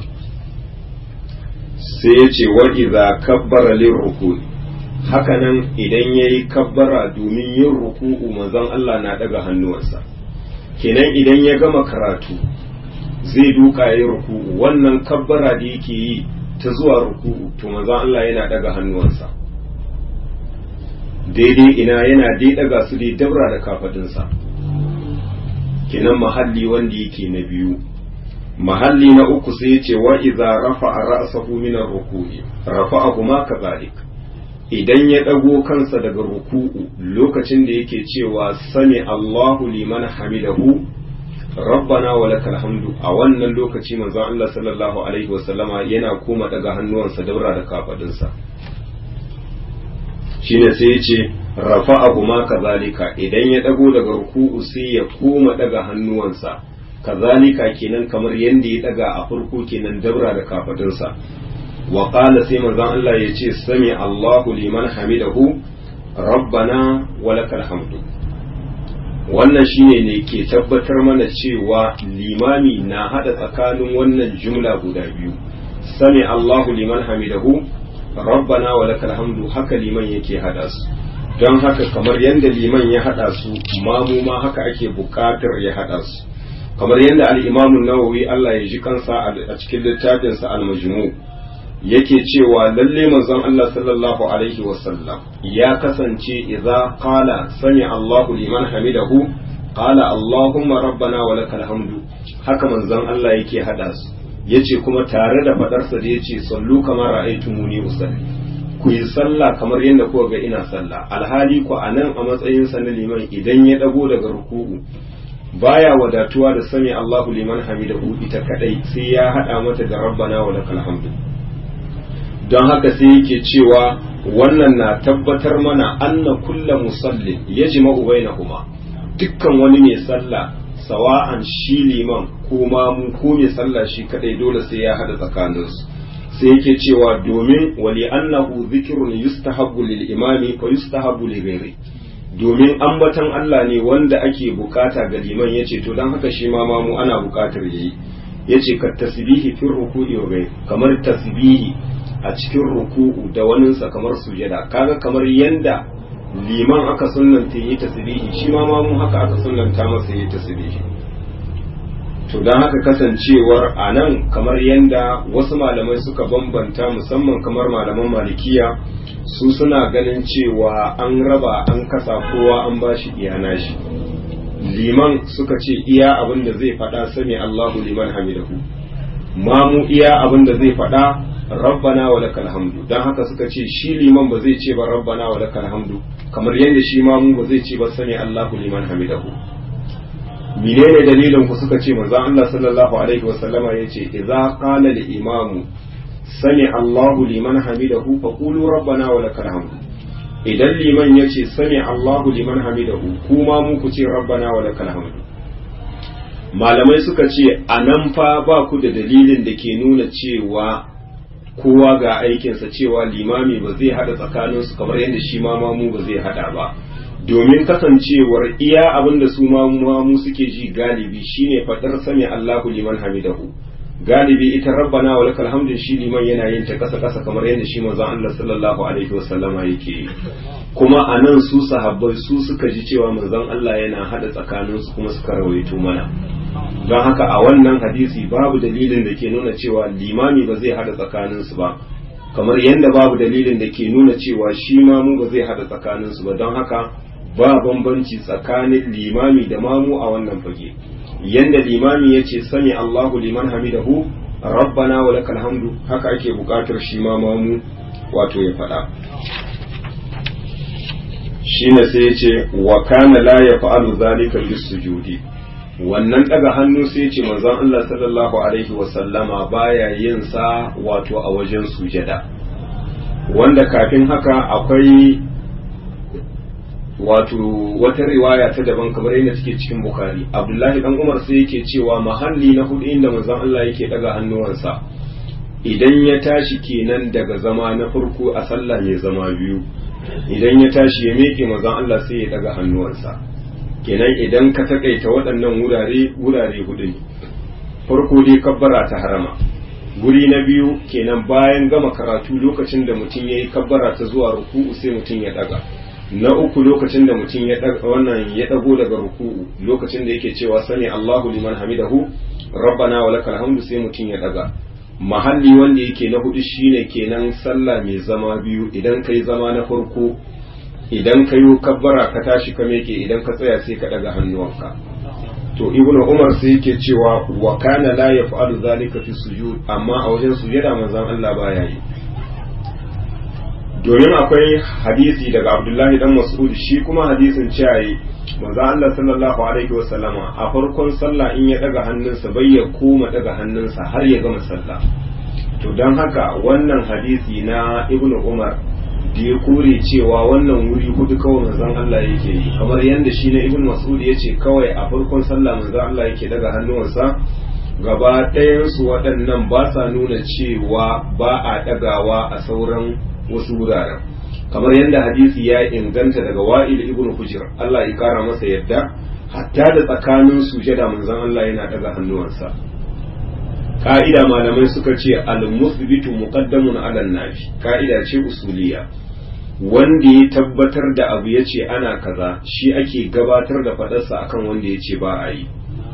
sai ya ce wa idza kabbara lir ruku hakanan idan yayi kabbara domin yin ruku'u manzon Allah na daga hannuwansa kenan idan ya gama karatu zai duka yayi ruku'u wannan kabbara da yake yi ta zuwa ruku'u to manzon Allah yana daga hannuwansa daidai ina yana dai daga su dai dabra da kafadinsa kenan mahalli wanda yake na biyu mahalli na uku sai ya ce wa idza rafa'a ra'sahu min ar-ruku'i rafa'ahu ma kadhalik idan ya dago kansa daga ruku'u lokacin da yake cewa sami Allahu liman hamidahu rabbana wa lakal hamdu a wannan lokaci manzon Allah sallallahu alaihi wasallama yana koma daga hannuwansa dabra da kafadinsa shine sai ya ce rafa'ahu ma kazalika idan ya dago daga ruku'u sai ya koma daga hannuwansa kazalika kenan kamar yanda ya daga a farko kenan dabra da kafadinsa wa qala sai manzon Allah ya ce sami Allahu liman hamidahu rabbana wa lakal hamdu wannan shine ne ke tabbatar mana cewa limami na hada tsakanin wannan jumla guda biyu sami Allahu liman hamidahu rabbana wa lakal hamdu haka liman yake hada su don haka kamar yadda liman ya hada su mamu ma haka ake bukatar ya hada su kamar yadda al-imamu nawawi Allah ya ji kansa a cikin littafin sa al-majmu yake cewa lalle manzon Allah sallallahu alaihi wasallam ya kasance idza qala sami Allahu liman hamidahu qala Allahumma rabbana wa lakal hamdu haka manzon Allah yake hada su yace kuma tare da fadarsa da yace sallu kamar ra'aytumuni usalli ku yi sallah kamar yadda kuka ga ina sallah alhali ku anan a matsayin sa na liman idan ya dago daga ruku'u baya wadatuwa da sami Allahu liman hamidahu ita kadai sai ya hada mata da rabbana wa lakal hamdu don haka sai yake cewa wannan na tabbatar mana anna kulla musallin yajma'u bainahuma dukkan wani mai sallah sawa'an shi liman ko mamu ko mai sallah shi kadai dole sai ya hada tsakaninsu sai yake cewa domin wali annahu zikrun yustahabbu lil imami fa yustahabbu li ghairi domin ambatan Allah ne wanda ake bukata ga liman yace to dan haka shi ma mamu ana bukatar yayi yace ka tasbihi fi ruku'i wa ghairi kamar tasbihi a cikin ruku'u da waninsa kamar sujada kaga kamar yanda liman aka sunnanta yi tasbihi shi ma mamu haka aka sunnanta masa yi tasbihi to don haka kasancewar a nan kamar yadda wasu malamai suka bambanta musamman kamar malaman malikiya su suna ganin cewa an raba an kasa kowa an ba shi iyana shi liman suka ce iya abin da zai faɗa sami Allahu liman hamidahu mamu iya abin da zai faɗa rabbana wa lakal hamdu dan haka suka ce shi liman ba zai ce ba rabbana wa lakal hamdu kamar yadda shi mamu ba zai ce ba sami Allahu liman hamidahu menene dalilin ku suka ce manzon Allah sallallahu alaihi wasallama yace idza qala al imamu sami Allahu liman hamidahu faqulu rabbana wa lakal hamd idan liman yace sami Allahu liman hamidahu kuma mu ku ce rabbana wa lakal hamd malamai suka ce anan fa ba ku da dalilin da ke nuna cewa kowa ga aikinsa cewa limami ba zai hada tsakaninsu kamar yadda shi ma mamu ba zai hada ba domin kasancewar iya abin da su mamu suke ji galibi shine fadar sami Allahu liman hamidahu galibi ita rabbana wa lakal hamdu shi liman yana yin ta kasa kasa kamar yadda shi manzon Allah sallallahu alaihi wasallama yake kuma anan su sahabbai su suka ji cewa manzon Allah yana hada tsakaninsu kuma suka rawaito mana don haka a wannan hadisi babu dalilin da ke nuna cewa limami ba zai hada tsakaninsu ba kamar yadda babu dalilin da ke nuna cewa shi mamu ba zai hada tsakaninsu ba don haka ba bambanci tsakanin limami da mamu a wannan fage yadda limami ya ce sami Allahu liman hamidahu rabbana wa lakal hamdu haka ake bukatar shi ma mamu wato ya faɗa shine sai ya ce wa kana la yaf'alu zalika bis sujudi wannan daga hannu sai ce manzon Allah sallallahu alaihi wasallama baya yin sa wato a wajen sujada wanda kafin haka akwai wato wata riwaya ta daban kamar yadda take cikin bukari abdullahi dan umar sai yake cewa mahalli na hudu inda manzon Allah yake daga hannuwansa idan ya tashi kenan daga zama na farko a sallah mai zama biyu idan ya tashi ya meke manzon Allah sai ya daga hannuwansa kenan idan ka takaita waɗannan wurare wurare hudu ne farko dai kabbara ta harama guri na biyu kenan bayan gama karatu lokacin da mutum ya yi kabbara ta zuwa ruku'u sai mutum ya daga na uku lokacin da mutum ya daga wannan ya dago daga ruku'u lokacin da yake cewa sani Allahu liman hamidahu rabbana wa lakal hamdu sai mutum ya daga mahalli wanda yake na hudu shine kenan sallah mai zama biyu idan kai zama na farko idan ka yi kabbara ka tashi ka meke idan ka tsaya sai ka daga hannuwanka to ibnu umar sai yake cewa wa kana la yaf'alu zalika fi sujud amma a wajen sujada manzon Allah baya yi domin akwai hadisi daga Abdullahi dan Mas'ud shi kuma hadisin cewa manzon Allah sallallahu alaihi wasallama a farkon sallah in ya daga hannunsa bai ya koma daga hannunsa har ya gama sallah to don haka wannan hadisi na ibnu umar da ya kore cewa wannan wuri hudu kawai manzon Allah yake yi kamar yadda shi na ibn mas'ud ya ce kawai a farkon sallah manzon Allah yake daga hannuwansa gaba ɗayan su waɗannan ba sa nuna cewa ba a ɗagawa a sauran wasu wuraren kamar yadda hadisi ya inganta daga wa'il ibn hujr Allah ya kara masa yadda hatta da tsakanin sujada manzon Allah yana daga hannuwansa ka'ida malamai suka ce al-musbitu muqaddamun ala nafi ka'ida ce usuliya wanda ya tabbatar da abu ya ce ana kaza shi ake gabatar da fadarsa akan wanda ya ce ba a yi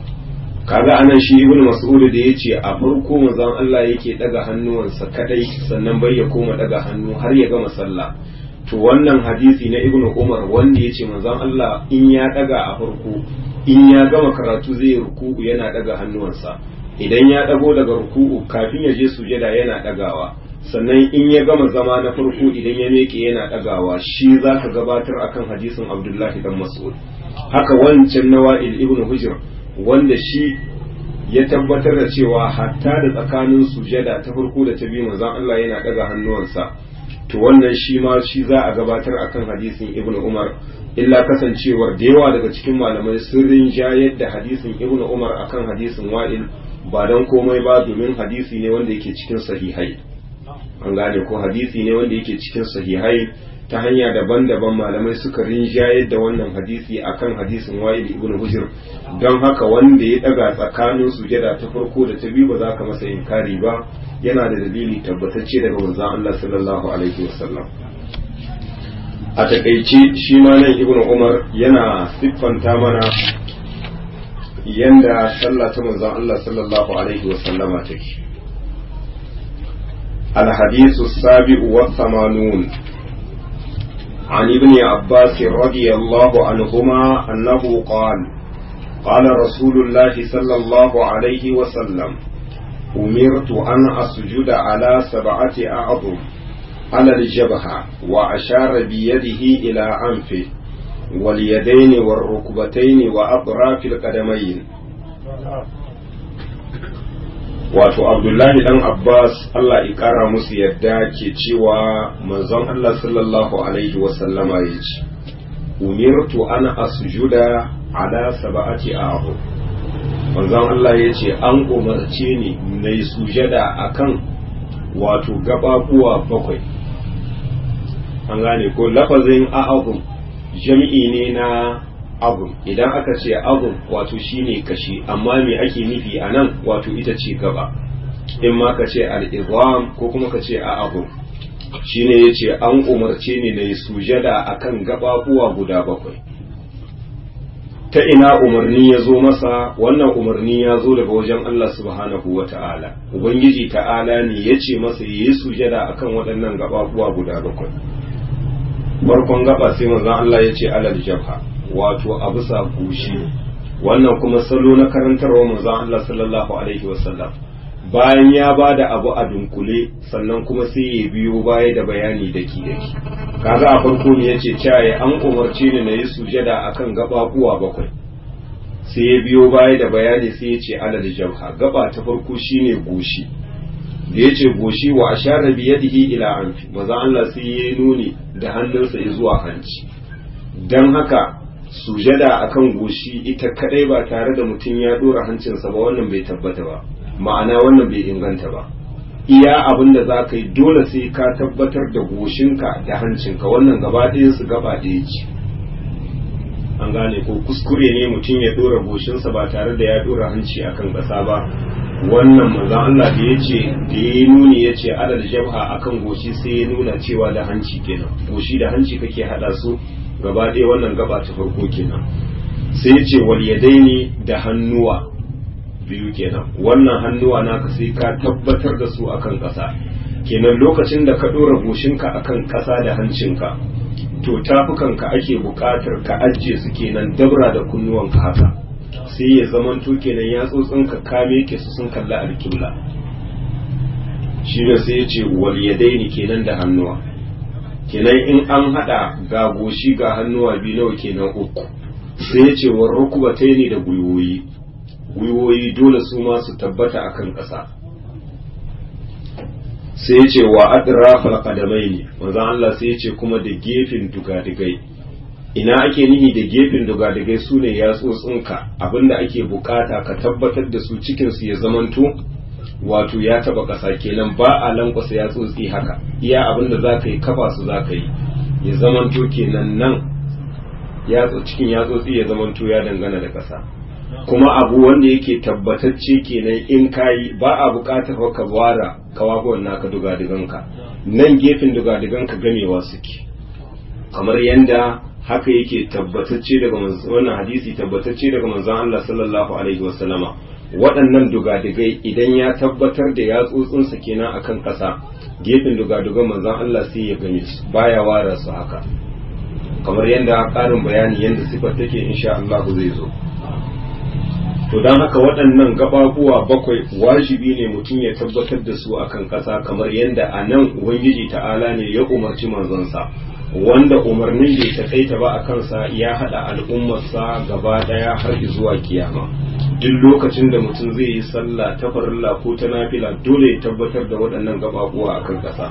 kaga anan shi ibnu mas'ud da ya ce a farko manzon Allah yake daga hannuwansa kadai sannan bai ya koma daga hannu har ya gama sallah to wannan hadisi na ibnu umar wanda ya ce manzon Allah in ya daga a farko in ya gama karatu zai ruku'u yana daga hannuwansa idan ya dago daga ruku'u kafin ya je sujada yana dagawa sannan in ya gama zama na farko idan ya meke yana dagawa shi za ka gabatar akan hadisin abdullahi dan mas'ud haka wancan nawa'il ibnu hujr wanda shi ya tabbatar da cewa hatta da tsakanin sujada ta farko da ta biyu manzon Allah yana daga hannuwansa to wannan shi ma shi za a gabatar akan hadisin ibnu umar illa kasancewar da yawa daga cikin malamai sun rinjayar da hadisin ibnu umar akan hadisin wa'il ba don komai ba domin hadisi ne wanda yake cikin sahihai an gane ko hadisi ne wanda yake cikin sahihai ta hanya daban-daban malamai suka rinjayar da wannan hadisi akan hadisin wa'il ibn hujr don haka wanda ya daga tsakanin sujada ta farko da ta biyu ba za ka masa inkari ba yana da dalili tabbatacce daga manzon Allah sallallahu alaihi wasallam a takaice shi ma nan ibn umar yana siffanta mana yanda sallah ta manzon Allah sallallahu alaihi wa sallama take الحديث السابع والثمانون عن ابن عباس رضي الله عنهما أنه قال قال رسول الله صلى الله عليه وسلم أمرت أن أسجد على سبعة أعظم على الجبهة وأشار بيده إلى أنفه wal yadaini war rukbataini wa atrafil qadamayn wato abdullahi dan abbas allah ya kara musu yadda ke cewa manzon allah sallallahu alaihi wasallama ya ce umirtu ana asjuda ala sab'ati a'udhu manzon allah ya ce an umarce ni na yi sujada akan wato gababuwa bakwai an gane ko lafazin a'udhu jami'i ne na abu idan aka ce abu wato shine kashi amma me ake nufi a nan wato ita ce gaba in ma ka ce al'izam ko kuma ka ce a abu shine ya ce an umarce ni na yi sujada a kan gaɓaɓuwa guda bakwai ta ina umarni ya zo masa wannan umarni ya zo daga wajen Allah subhanahu wa ta'ala ubangiji ta'ala ne ya ce masa ya yi sujada a kan waɗannan gaɓaɓuwa guda bakwai farkon gaba sai manzon Allah ya ce alal jabha wato a bisa goshi wannan kuma salo na karantarwa manzon Allah sallallahu alaihi wasallam bayan ya ba da abu a dunkule sannan kuma sai ya biyo baya da bayani daki daki kaga a farko ne yace caye an umarce ni na yi sujada akan gababuwa bakwai sai ya biyo baya da bayani sai ya ce alal jabha gaba ta farko shine goshi da ya ce goshi wa ashara bi yadihi ila anfi maza Allah sai ya nuni da hannunsa zuwa hanci dan haka sujada akan goshi ita kadai ba tare da mutum ya dora hancinsa ba wannan bai tabbata ba ma'ana wannan bai inganta ba iya abin da za ka yi dole sai ka tabbatar da goshinka da hancinka wannan gaba ɗayan su gaba ɗaya ce an gane ko kuskure ne mutum ya dora goshinsa ba tare da ya dora hanci akan ƙasa ba wannan manzon Allah da yace da ya nuni yace adal jabha akan goshi sai ya nuna cewa da hanci kenan goshi da hanci kake hada su gaba ɗaya wannan gaba ta farko kenan sai ya ce wal yadaini da hannuwa biyu kenan wannan hannuwa naka sai ka tabbatar da su akan ƙasa kenan lokacin da ka ɗora goshinka akan ƙasa da hancinka to tafukanka ake buƙatar ka ajiye su kenan dabra da kunnuwanka haka sai ya zamanto kenan ya tsotsinka ka meke su sun kalla alƙibla shi ne sai ya ce wal yadaini kenan da hannuwa kenan in an hada ga goshi ga hannuwa biyu nawa kenan uku sai ya ce wa rukubatai ne da gwiwoyi gwiwoyi dole su ma su tabbata akan ƙasa sai ya ce wa adrafal qadamai ne manzo Allah sai ya ce kuma da gefen dugadigai ina ake nihi da gefen dugadigai su ne yatsotsinka abinda ake bukata ka tabbatar da su cikin su ya zamanto wato ya taba ƙasa kenan ba a lankwasa ya tsotsi haka iya abin da za ka yi kafa su za ka yi ya zamanto kenan nan cikin ya tsotsi ya zamanto ya dangana da ƙasa kuma abu wanda yake tabbatacce kenan in ka yi ba a buƙatar ka wara kawagon naka dugadiganka nan gefen dugadiganka gamewa suke kamar yanda haka yake tabbatacce daga wannan hadisi tabbatacce daga manzon Allah sallallahu alaihi wasallama waɗannan dugadigai idan ya tabbatar da yatsotsinsa kenan akan ƙasa gefen dugadugan manzon Allah sai ya gane su baya wara su haka kamar yadda ƙarin bayani yadda sifar take insha Allah zai zo to don haka waɗannan gababuwa bakwai wajibi ne mutum ya tabbatar da su akan ƙasa kamar yadda a nan ubangiji ta'ala ne ya umarci manzonsa wanda umarnin bai takaita ba a kansa ya haɗa al'ummarsa gaba ɗaya har zuwa kiyama duk lokacin da mutum zai yi sallah ta farilla ko ta nafila dole ya tabbatar da waɗannan gababuwa a kan ƙasa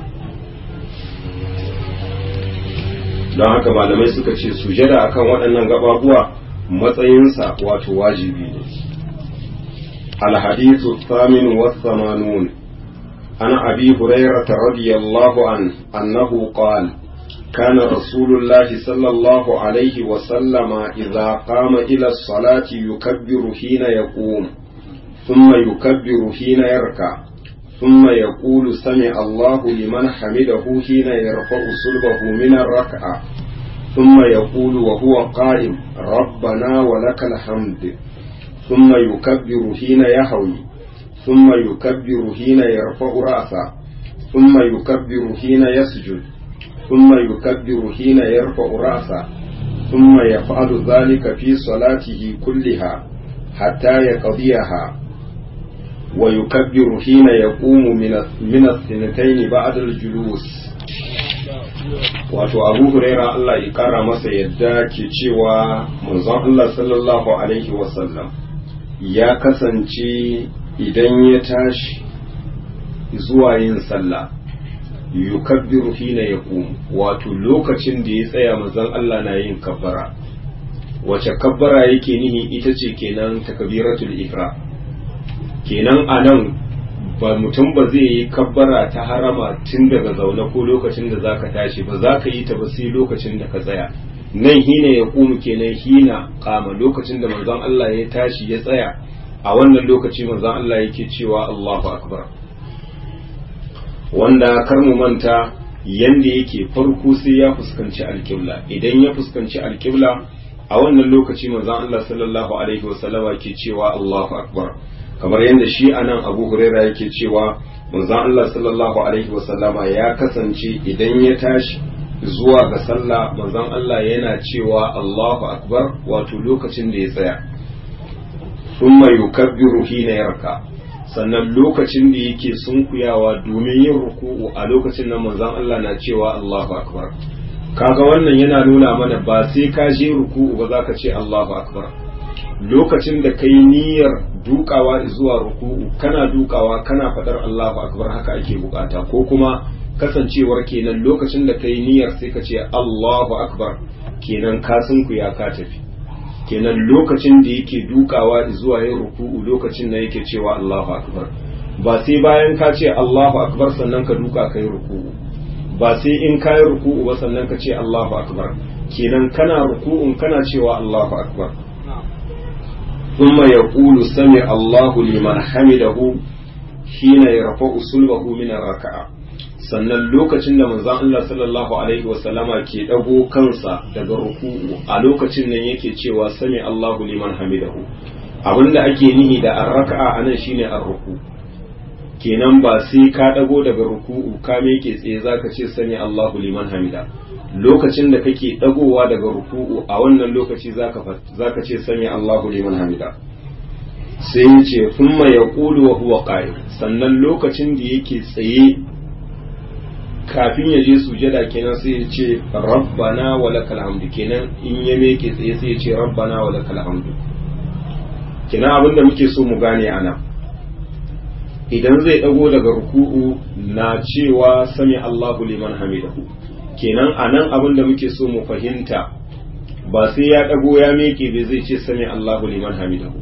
don haka malamai suka ce sujada akan waɗannan gababuwa matsayinsa wato wajibi ne alhadithu thamin wasamanun an abi hurairata radiyallahu an annahu qala كان رسول الله صلى الله عليه وسلم إذا قام إلى الصلاة يكبر حين يقوم ثم يكبر حين يركع ثم يقول سمع الله لمن حمده حين يرفع صلبه من الركعة ثم يقول وهو قائم ربنا ولك الحمد ثم يكبر حين يهوي ثم يكبر حين يرفع رأسه ثم يكبر حين يسجد ثم يكبر حين يرفع رأسه ثم يفعل ذلك في صلاته كلها حتى يقضيها ويكبر حين يقوم من من الثنتين بعد الجلوس wato abu huraira Allah ya kara masa yadda ke cewa manzon Allah sallallahu alaihi wasallam ya kasance idan ya tashi zuwa yin sallah yukabbiru hina yaqum wato lokacin da ya tsaya manzon Allah na yin kabbara wace kabbara yake nihi ita ce kenan takbiratul ihram kenan anan ba mutum ba zai yi kabbara ta harama tun daga zaune ko lokacin da zaka tashi ba za ka yi ta ba sai lokacin da ka tsaya nan hina ya kumu kenan hina kama lokacin da manzon Allah ya tashi ya tsaya a wannan lokaci manzon Allah yake cewa Allahu akbar wanda kar mu manta yanda yake farko sai ya fuskanci alkibla idan ya fuskanci alkibla a wannan lokaci manzon Allah sallallahu alaihi wasallama ke cewa Allahu akbar kamar yadda shi anan Abu Huraira yake cewa manzon Allah sallallahu alaihi wasallama ya kasance idan ya tashi zuwa ga sallah manzon Allah yana cewa Allahu akbar wato lokacin da ya tsaya thumma yukabbiru hina yarka sannan lokacin da yake sunkuyawa domin yin ruku'u a lokacin nan manzon Allah na cewa Allahu akbar kaga wannan yana nuna mana ba sai ka je ruku'u ba zaka ce Allahu akbar lokacin da kai niyyar dukawa zuwa ruku'u kana dukawa kana fadar Allahu akbar haka ake bukata ko kuma kasancewar kenan lokacin da kai niyyar sai ka ce Allahu akbar kenan ka sunkuya ka tafi kenan lokacin da yake dukawa zuwa yin ruku'u lokacin da yake cewa Allahu akbar ba sai bayan ka ce Allahu akbar sannan ka duka kai ruku'u ba sai in ka yi ruku'u ba sannan ka ce Allahu akbar kenan kana ruku'un kana cewa Allahu akbar ثم يقول سمع الله لمن حمده حين يرفع صلبه من الركعه sannan lokacin da manzon Allah sallallahu alaihi wasallama ke dago kansa daga ruku'u a lokacin nan yake cewa sami Allahu liman hamidahu abinda ake nihi da arraka'a anan shine arruku kenan ba sai ka dago daga ruku'u ka meke tsaye zaka ce sami Allahu liman hamida lokacin da kake dagowa daga ruku'u a wannan lokaci zaka zaka ce sami Allahu liman hamida sai ya ce thumma yaqulu wa huwa qa'id sannan lokacin da yake tsaye kafin ya je sujada kenan sai ya ce rabbana wa lakal hamdu kenan in ya meke tsaye sai ya ce rabbana wa lakal hamdu kenan abinda muke so mu gane ana idan zai dago daga ruku'u na cewa sami Allahu liman hamidahu kenan anan abinda muke so mu fahimta ba sai ya dago ya meke bai zai ce sami Allahu liman hamidahu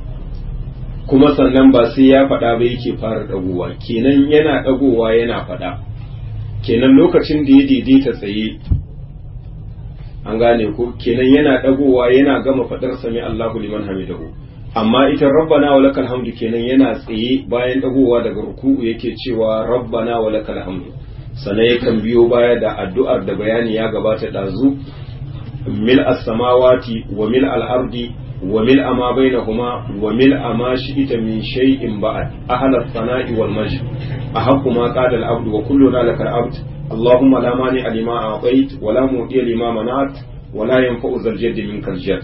kuma sannan ba sai ya faɗa ba yake fara dagowa kenan yana dagowa yana faɗa kenan lokacin da ya daidaita tsaye an gane ko kenan yana dagowa yana gama fadar sami Allahu liman hamidahu amma ita rabbana wa lakal hamdu kenan yana tsaye bayan dagowa daga ruku'u yake cewa rabbana wa lakal hamdu sannan yakan biyo baya da addu'ar da bayani ya gabata dazu mil as-samawati wa mil al-ardi wa mil ma bainahuma wa mil ma shi'ita min shay'in ba'd ahla as-sana'i wal majd ahaqqu ma qala al-abdu wa kulluna lakal abd اللهم لا مانع لما أعطيت ولا معطي لما منعت ولا ينفع ذا الجد منك الجد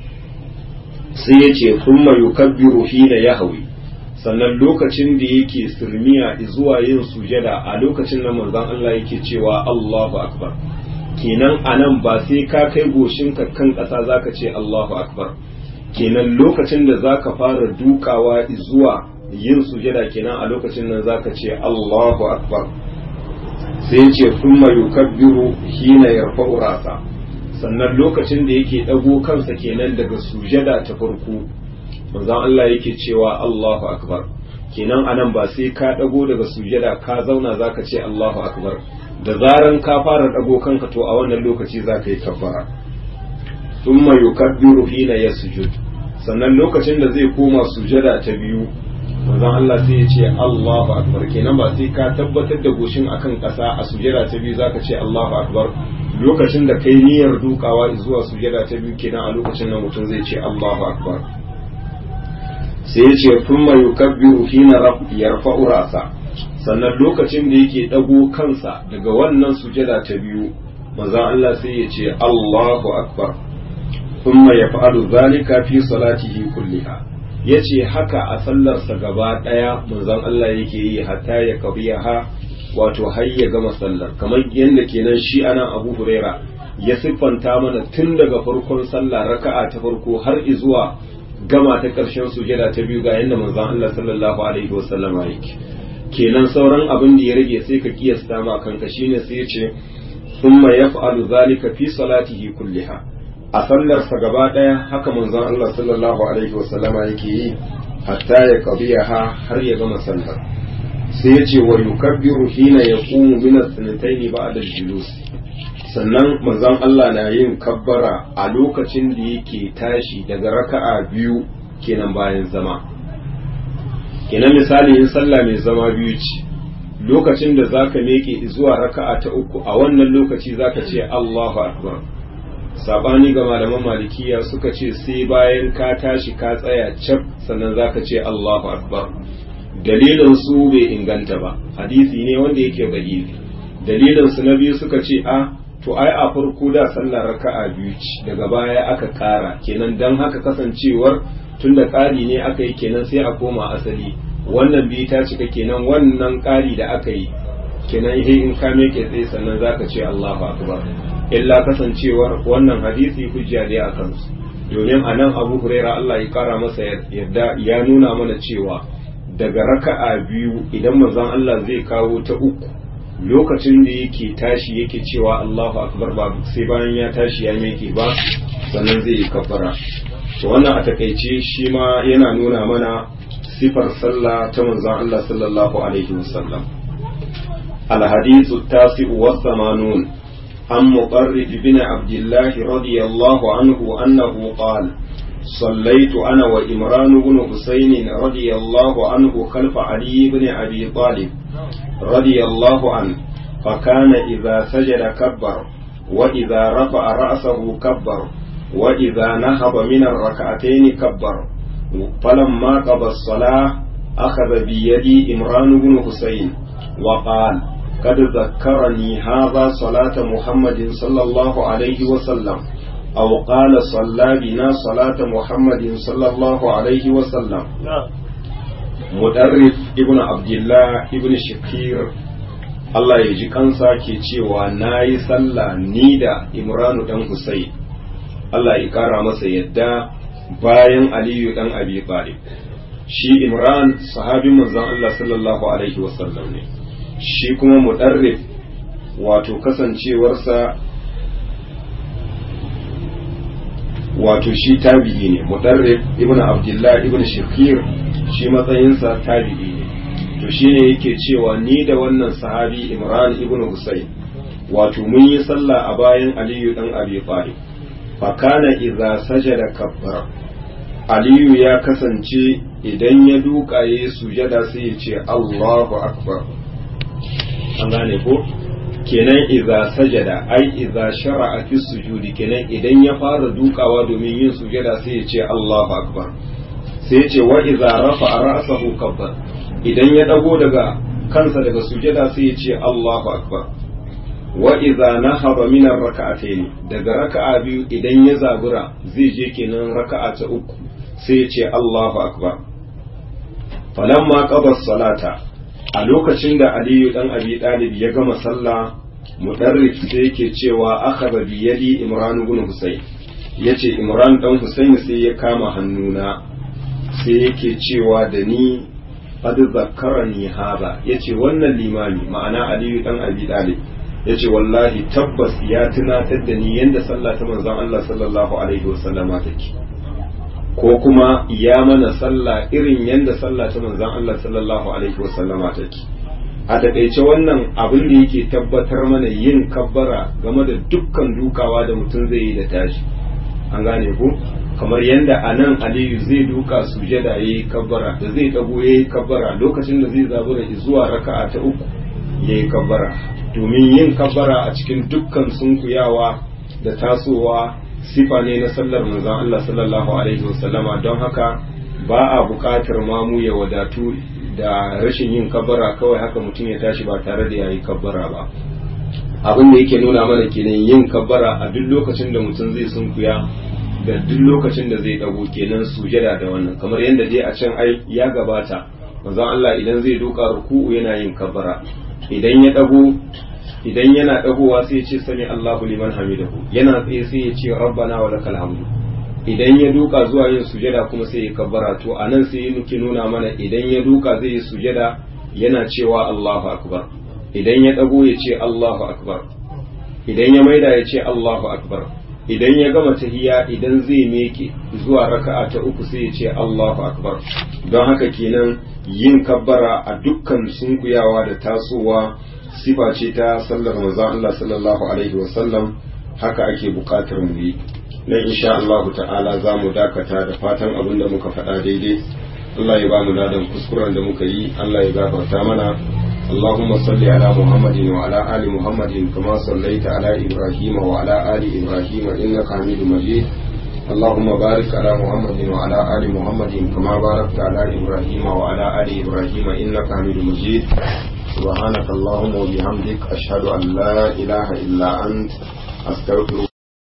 sai ya ce thumma yukabbiru hina yahwi sannan lokacin da yake sirmiya zuwa yin sujada a lokacin nan manzon Allah yake cewa Allahu akbar kenan anan ba sai ka kai goshinka kan ƙasa zaka ce Allahu akbar kenan lokacin da zaka fara dukawa zuwa yin sujada kenan a lokacin nan zaka ce Allahu akbar sai ce thumma yukabbiru hina yarfa'u rasa sannan lokacin da yake dago kansa kenan daga sujada ta farko manzon Allah yake cewa Allahu akbar kenan anan ba sai ka dago daga sujada ka zauna zaka ce Allahu akbar da zaran ka fara dago kanka to a wannan lokaci zaka yi kabbara thumma yukabbiru hina yasjud sannan lokacin da zai koma sujada ta biyu manzon Allah sai ya ce Allahu akbar kenan ba sai ka tabbatar da goshin akan ƙasa a sujada ta biyu zaka ce Allahu akbar lokacin da kai niyyar dukawa zuwa sujada ta biyu kenan a lokacin nan mutum zai ce Allahu akbar sai ya ce thumma yukabbiru hina yarfa'u ra'sa sannan lokacin da yake dago kansa daga wannan sujada ta biyu manzon Allah sai ya ce Allahu akbar thumma yaf'alu dhalika fi salatihi kulliha yace haka a sallarsa gaba daya manzon Allah yake yi hatta ya kabiyaha wato har ya gama sallar kamar yadda kenan shi anan Abu Huraira ya siffanta mana tun daga farkon sallah raka'a ta farko har zuwa gama ta ƙarshen sujada ta biyu ga yadda manzon Allah sallallahu alaihi wasallam yake kenan sauran abin da ya rage sai ka kiyasta ma kanka shine sai ya ce thumma yaf'alu zalika fi salatihi kulliha a sallarsa gaba daya haka manzon Allah sallallahu alaihi wasallam yake yi hatta ya qadiyaha har ya gama sallar sai ya ce wa yukabbiru hina yaqumu min as-sanatayn ba'da al-julus sannan manzon Allah na yin kabbara a lokacin da yake tashi daga raka'a biyu kenan bayan zama kenan misali in sallah mai zama biyu ce lokacin da zaka meke zuwa raka'a ta uku a wannan lokaci zaka ce Allahu akbar sabani ga malaman malikiya suka ce sai bayan ka tashi ka tsaya cap sannan zaka ce Allahu akbar dalilin su bai inganta ba hadisi ne wanda yake dalili dalilin su na biyu suka ce a to ai a farko da sallar raka'a biyu ce daga baya aka kara kenan dan haka kasancewar tunda ƙari ne aka yi kenan sai a koma asali wannan biyu ta cika kenan wannan ƙari da aka yi kenan he in ka meke tsaye sannan zaka ce Allahu akbar illa kasancewar wannan hadisi hujja ne a kansu domin a nan Abu Huraira Allah ya kara masa yadda ya nuna mana cewa daga raka'a biyu idan manzon Allah zai kawo ta uku lokacin da yake tashi yake cewa Allahu akbar ba sai bayan ya tashi ya meke ba sannan zai yi kafara to wannan a takaice shi ma yana nuna mana sifar sallah ta manzon Allah sallallahu alaihi wasallam الحديث التاسع والثمانون عن مقرد بن عبد الله رضي الله عنه أنه قال صليت أنا وإمران بن حسين رضي الله عنه خلف علي بن أبي طالب رضي الله عنه فكان إذا سجد كبر وإذا رفع رأسه كبر وإذا نهض من الركعتين كبر فلما قضى الصلاة أخذ بيدي إمران بن حسين وقال قد ذكرني هذا صلاة محمد صلى الله عليه وسلم أو قال صلى بنا صلاة محمد صلى الله عليه وسلم مدرف ابن عبد الله ابن شكير Allah ya ji kansa ke cewa na yi sallah ni da Imranu ɗan Husayn Allah ya ƙara masa yadda bayan Aliyu ɗan Abi Talib shi Imran sahabin manzon Allah sallallahu alaihi wasallam ne shi kuma mudarrif wato kasancewarsa wato shi tabi'i ne mudarrif ibn abdullah ibn shakir shi matsayinsa tabi'i ne to shine yake cewa ni da wannan sahabi imran ibn husayn wato mun yi sallah a bayan aliyu dan abi talib fa kana idza sajada kabbara aliyu ya kasance idan ya duka yayi sujada sai ya ce allahu akbar an gane ko kenan idza sajada ai idza shara'a fi sujudi kenan idan ya fara dukawa domin yin sujada sai ya ce Allahu akbar sai ya ce wa idza rafa'a ra'sahu kabbar idan ya dago daga kansa daga sujada sai ya ce Allahu akbar wa idza nahaba min ar-rak'atayn daga raka'a biyu idan ya zabura zai je kenan raka'a ta uku sai ya ce Allahu akbar falamma qada salata a lokacin da aliyu dan abi dalib ya gama sallah mudarrif sai yake cewa akhadha bi yadi imran ibn husayn yace imran dan husayn sai ya kama hannuna sai yake cewa da ni qad zakkarani hada yace wannan limami ma'ana aliyu dan abi dalib yace wallahi tabbas ya tunatar da ni yanda sallah ta manzon Allah sallallahu alaihi wasallama take ko kuma ya mana sallah irin yadda sallah ta manzan Allah sallallahu alaihi wasallama take a takaice wannan abin da yake tabbatar mana yin kabbara game da dukkan dukawa da mutum zai yi da tashi an gane ku kamar yadda a nan aliyu zai duka sujada ya yi kabbara da zai dago ya yi kabbara lokacin da zai zabura zuwa raka'a ta uku ya yi kabbara domin yin kabbara a cikin dukkan sunkuyawa da tasowa sifa ne na sallar manzon Allah sallallahu alaihi wasallama don haka ba a buƙatar mamu ya wadatu da rashin yin kabbara kawai haka mutum ya tashi ba tare da yayi kabbara ba abin da yake nuna mana kenan yin kabbara a duk lokacin da mutum zai sunkuya da duk lokacin da zai dago kenan sujada da wannan kamar yadda dai a can ai ya gabata manzon Allah idan zai duka ruku'u yana yin kabbara idan ya dago idan yana dagowa sai ya ce sami Allahu liman hamidahu yana tsaye sai ya ce rabbana wa lakal hamdu idan ya duka zuwa yin sujada kuma sai ya kabbara to anan sai ya nuke nuna mana idan ya duka zai yi sujada yana cewa Allahu akbar idan ya dago ya ce Allahu akbar idan ya maida ya ce Allahu akbar idan ya gama tahiya idan zai meke zuwa raka'a ta uku sai ya ce Allahu akbar don haka kenan yin kabbara a dukkan sunkuyawa da tasowa sifa ce ta sallar manzon Allah sallallahu alaihi wasallam haka ake bukatar mu yi nan insha Allah ta'ala za mu dakata da fatan abin da muka faɗa daidai Allah ya ba mu ladan kuskuren da muka yi Allah ya gafarta mana اللهم صل على محمد وعلى آل محمد كما صليت على إبراهيم وعلى آل إبراهيم إنك حميد مجيد اللهم بارك على محمد وعلى آل محمد كما باركت على إبراهيم وعلى آل إبراهيم إنك حميد مجيد سبحانك اللهم وبحمدك أشهد أن لا إله إلا أنت أستغفرك